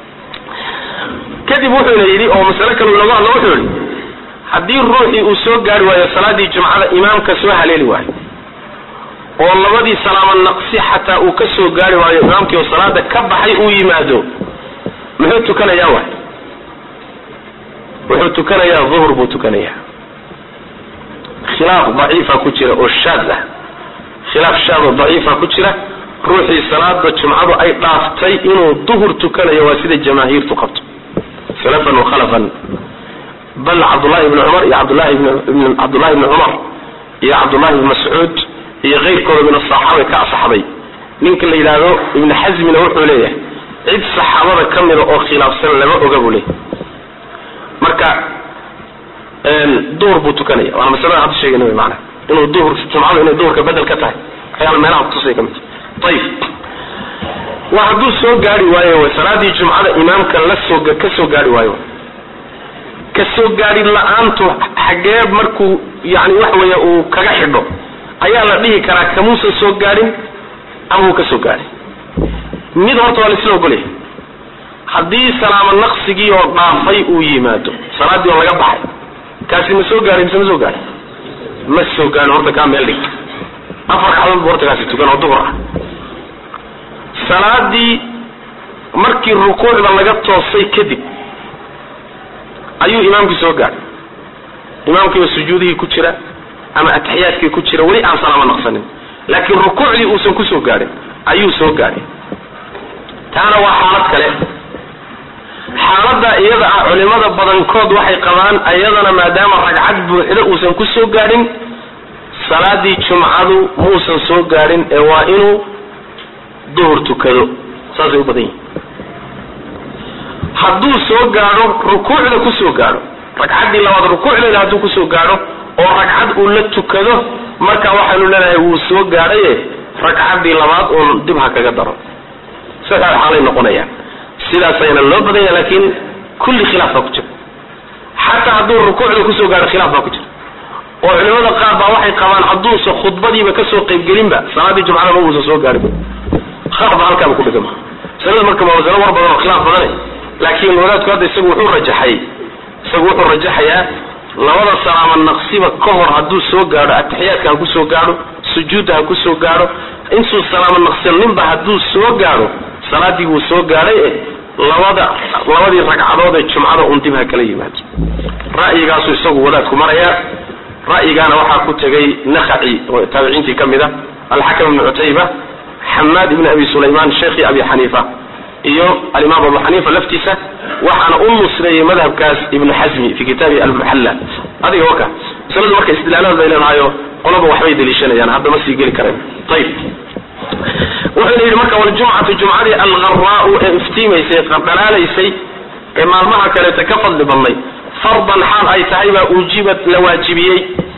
kadib wuxuuna yidhi oo masale kale lagu hadlo wuxuu yidhi haddii ruuxii uu soo gaari waayo salaadii jumcada imaamka soo haleeli waayo oo labadii salaamo naqsi xataa uu ka soo gaari waayo imaamkii oo salaada ka baxay uu yimaado muxuu tukanayaa waay wuxuu tukanayaa duhur buu tukanayaa khilaaf daciifa ku jira oo shaad ah khilaaf shaad oo daciifa ku jira ruuxii salaada jumcadu ay dhaaftay inuu duhur tukanayo waa sida jamaahiirtu qabto salafan wa khalafan bal cabdullahi ibni cumar iyo cabdullahi ibn cabdullahi ibni cumar iyo cabdullahi ibni mascuud iyo keyrkooda min asaxaaba ka asaxday ninka la yidhaahdo ibni xasmina wuxuu leeyahay cid saxaabada ka mida oo khilaafsan lama oga buu leeyahy marka duhur buu tukanaya waana masalada hadda sheegayna wy maana inuu duhur jumcadu inay duhurka bedel ka tahay waxyaala meelaha kutusay ka mid ayib waa hadduu soo gaari waayo salaadii jumcada imaamka la soo ka soo gaari waayo ka soo gaari la-aantu xagee markuu yani waxa weeye uu kaga xidho ayaa la dhihi karaa kamuusan soo gaadhin ama uu ka soo gaadhin mid horta waa laisla ogolyahay haddii salaamo naqsigii oo dhaafay uu yimaado salaaddii oo laga baxay kaasi ma soo gaadhin mise ma soo gaadhin ma soo gaadhin horta kaa meel dhig afar ragcadood bu horta kaasi tukan oo duhur ah salaadii markii rukuucda laga toosay kadib ayuu imaamkii soo gaadhay imaamkiiba sujuudihii ku jira ama ataxiyaadkii ku jira weli aan salaamo naqsanin laakiin rukuucdii uusan kusoo gaadhin ayuu soo gaadhay taana waa xaalad kale xaaladda iyada ah culimada badankood waxay qabaan iyadana maadaama ragcad buuxda uusan kusoo gaadhin salaadii jumcadu muusan soo gaadhin ee waa inuu duhur tukado saasay u badan yihin hadduu soo gaadho rukuucda kusoo gaadho ragcaddii labaad rukuucdeeda hadduu kusoo gaadho oo ragcad uu la tukado marka waxaynu leenahay wuu soo gaadhaye ragcaddii labaad uun dib ha kaga daro sadaa xaalay noqonayaan sidaasayna loo badan yaha laakiin kulli khilaaf baa ku jira xataa hadduu rukuucda kusoo gaadho khilaaf baa ku jira oo culimada qaar baa waxay qabaan hadduusa khudbadiiba kasoo qaybgelinba salaadii jumcada ma uusan soo gaadhin ba halkaaba ku dhigan masalada marka waa masalo war badan oo khilaaf badane laakiin wadaadku hadda isagu wuxuu rajaxay isagu wuxuu rajaxayaa labada salaamo naqsiba ka hor hadduu soo gaadho ataxiyaadka ha kusoo gaadho sujuudda ha kusoo gaadho intuu salaamo naqsaninba hadduu soo gaadho salaadii wuu soo gaadhay eh labada labadii ragcadood ee jumcada un dib ha kala yimaado ra'yigaasuu isagu wadaadku marayaa ra'yigaana waxaa ku tegay nakhaci oo taabiciintii ka mid a alxakam ibnu cutayba xamaad ibn abi sulaymaan sheekhi abi xaniifa iyo alimaam abu xaniifa laftiisa waxaana u nusreeyey madhabkaas ibnu xasmi fi kitaabi almuxalla adiga waka masaladu marka istidlaalaad bay leedahayo qolaba waxbay daliishanayaan hadda ma sii geli kareen ayib wuxuuna yidhi marka waljumcatu jumcadii algharaau ee iftiimaysay dhalaalaysay ee maalmaha kaleeta ka fadli badnay fardan xaal ay tahay baa uujibat la waajibiyey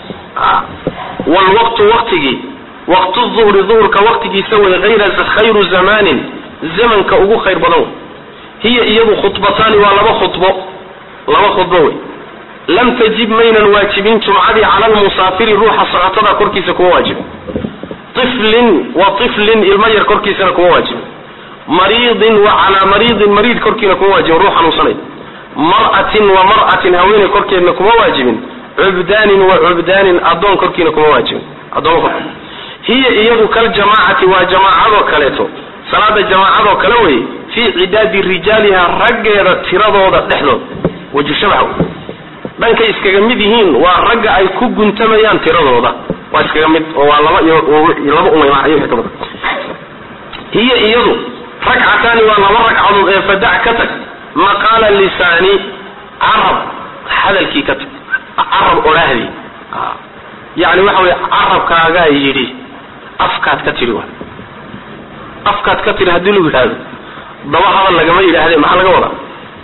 wlwaqtu waqtigii waqtu duhri duhurka waqtigiisa way ayra khayru zamanin zamanka ugu khayr badan wey hiya iyadu khudbataani waa laba khudbo laba khudbo wey lam tajib maynan waajibin jumcadii cala lmusaafiri ruuxa socotada korkiisa kuma waajibin iflin wa iflin ilmo yar korkiisana kuma waajibin mariidin wa calaa mariidin mariid korkiina kuma waajibin ruux xanuunsanay mar'atin wa mar'atin haweeney korkeedna kuma waajibin cubdaanin wa cubdaanin addoon korkiina kuma waajibin addoon korki hiya iyadu kaljamaacati waa jamaacadoo kaleeto salaada jamaacadoo kale wey fii cidaadi rijaaliha raggeeda tiradooda dhexdood waju shabax dhankay iskaga mid yihiin waa ragga ay ku guntamayaan tiradooda waa iskaga mid oo waa laba iyo laba umay ka badan hiya iyadu ragcataani waa laba ragcadood ee fadac ka tag maqaala lisaani carab hadalkii ka tag carab odhaahdii yani waxa wey carabkaagaa yidhi afkaad ka tidhi wa afkaad ka tidhi haddii lagu yidhaahdo daba hadal lagama yidhaahde maxaa laga wadaa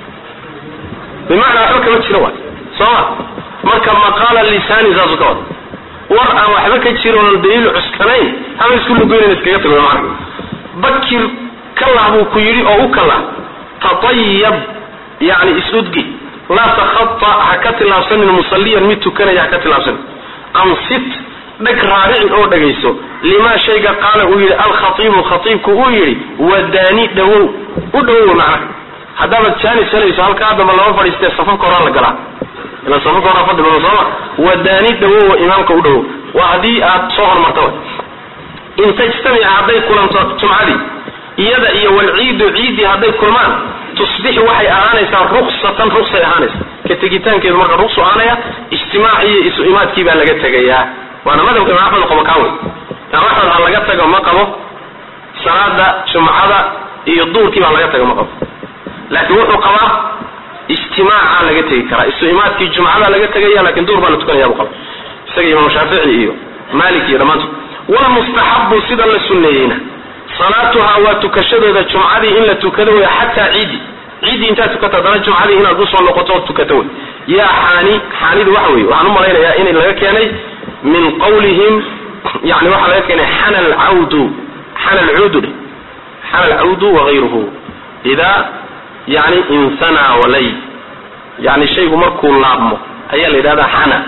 bimacnaa waxba kama jiro waay sooma marka maqaala lisaani saasu ka wada war aan waxba ka jiroon daliil cuskanayn haba isku lugoynan iskaga tagdo macna bakir kalah buu ku yidhi oo u kalah tatayab yani isudgi laa takhata ha ka tilaabsanin musalliyan mid tukanaya ha ka tilaabsanin ansit dheg raaricin oo dhegayso limaa shayga qaala uu yidhi alkhaiibu khaiibku uu yidhi wadaani dhawow u dhawow macnaha haddaabad jaanis helayso halkaa damba lama fadhiistee safafka horaa la galaa ila safafka horaa fadli badan sooma wadaani dhawow imaamka u dhawow waa haddii aad soo hormarta wa in tajtamica hadday kulanto jumcadii iyada iyo walciidu ciiddii hadday kulmaan tusbixu waxay ahaanaysaa ruksatan ruksay ahaanaysa ka tegitaankeedu marka ruksu ahaanaya ijtimaac iyo isu imaadkii baa laga tegayaa waana madhabka imaam axmed qabo kaa wey imaam axmed ha laga tago ma qabo salaada jumcada iyo duurkii baa laga tago ma qabo laakiin wuxuu qabaa ijtimaaca laga tegi karaa isu imaadkii jumcada laga tegaya lakin duur baa la tukanaya buu qaba isaga imaam shaafici iyo malik iyo dhammaantood walmustaxabu sida la sunneeyeyna salaatuhaa waa tukashadooda jumcadii in la tukado wey xataa ciidi ciiddii intaad tukato haddana jumcadii inaad usoo noqoto ood tukato wey yaa xaani xaanidu waxa weye waxaan u malaynayaa in laga keenay min qawlihim yani waxaa laga keenay xana alcawdu xana alcuudu dhe xana alcawdu wagayruhu idaa yani insanaa walay yani shaygu markuu laabmo ayaa la yidhahdaa xana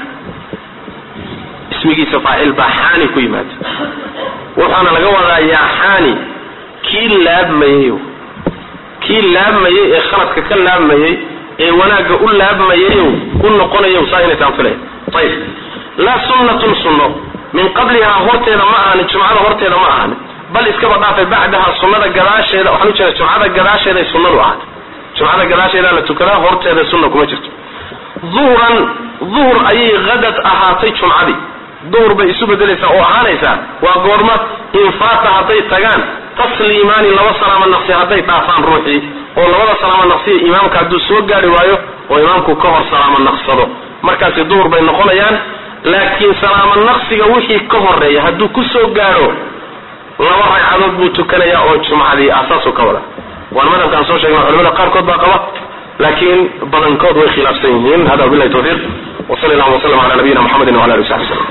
ismigiisa faacil baa xaani ku yimaada waxaana laga wadaa yaa xaani kii laabmayey kii laabmayey ee khaladka ka laabmayey ee wanaagga u laabmayayow u noqonayow saa inay taan filaya ayib laa sunnatun sunno min qablihaa horteeda ma ahani jumcada horteeda ma ahani bal iskaba dhaafay bacdaha sunnada gadaasheeda waxaan ujeeda jumcada gadaasheeday sunnadu ahaatay jumcada gadaasheedaa la tukadaa horteeda sunna kuma jirto duhran duhur ayay hadad ahaatay jumcadii duhur bay isu bedelaysaa oo ahaanaysaa waa goorma infaata hadday tagaan tasliimaani laba salaamo naqsi hadday dhaafaan ruuxii oo labada salaamo naqsiya imaamka hadduu soo gaari waayo oo imaamku ka hor salaamo naqsado markaasi duhur bay noqonayaan laakiin salaamo naqsiga wixii ka horeeya hadduu ku soo gaadho laba ragcadood buu tukanayaa oo jumcadii asaasuu ka wada waana madhabkaan soo sheegna culamada qaarkood baa qaba laakiin badankood way khilaafsan yihiin hada wabilahi tawfiiq wsal llahuma wslm ala nabiyina mxamedi wala ali w saxbi slm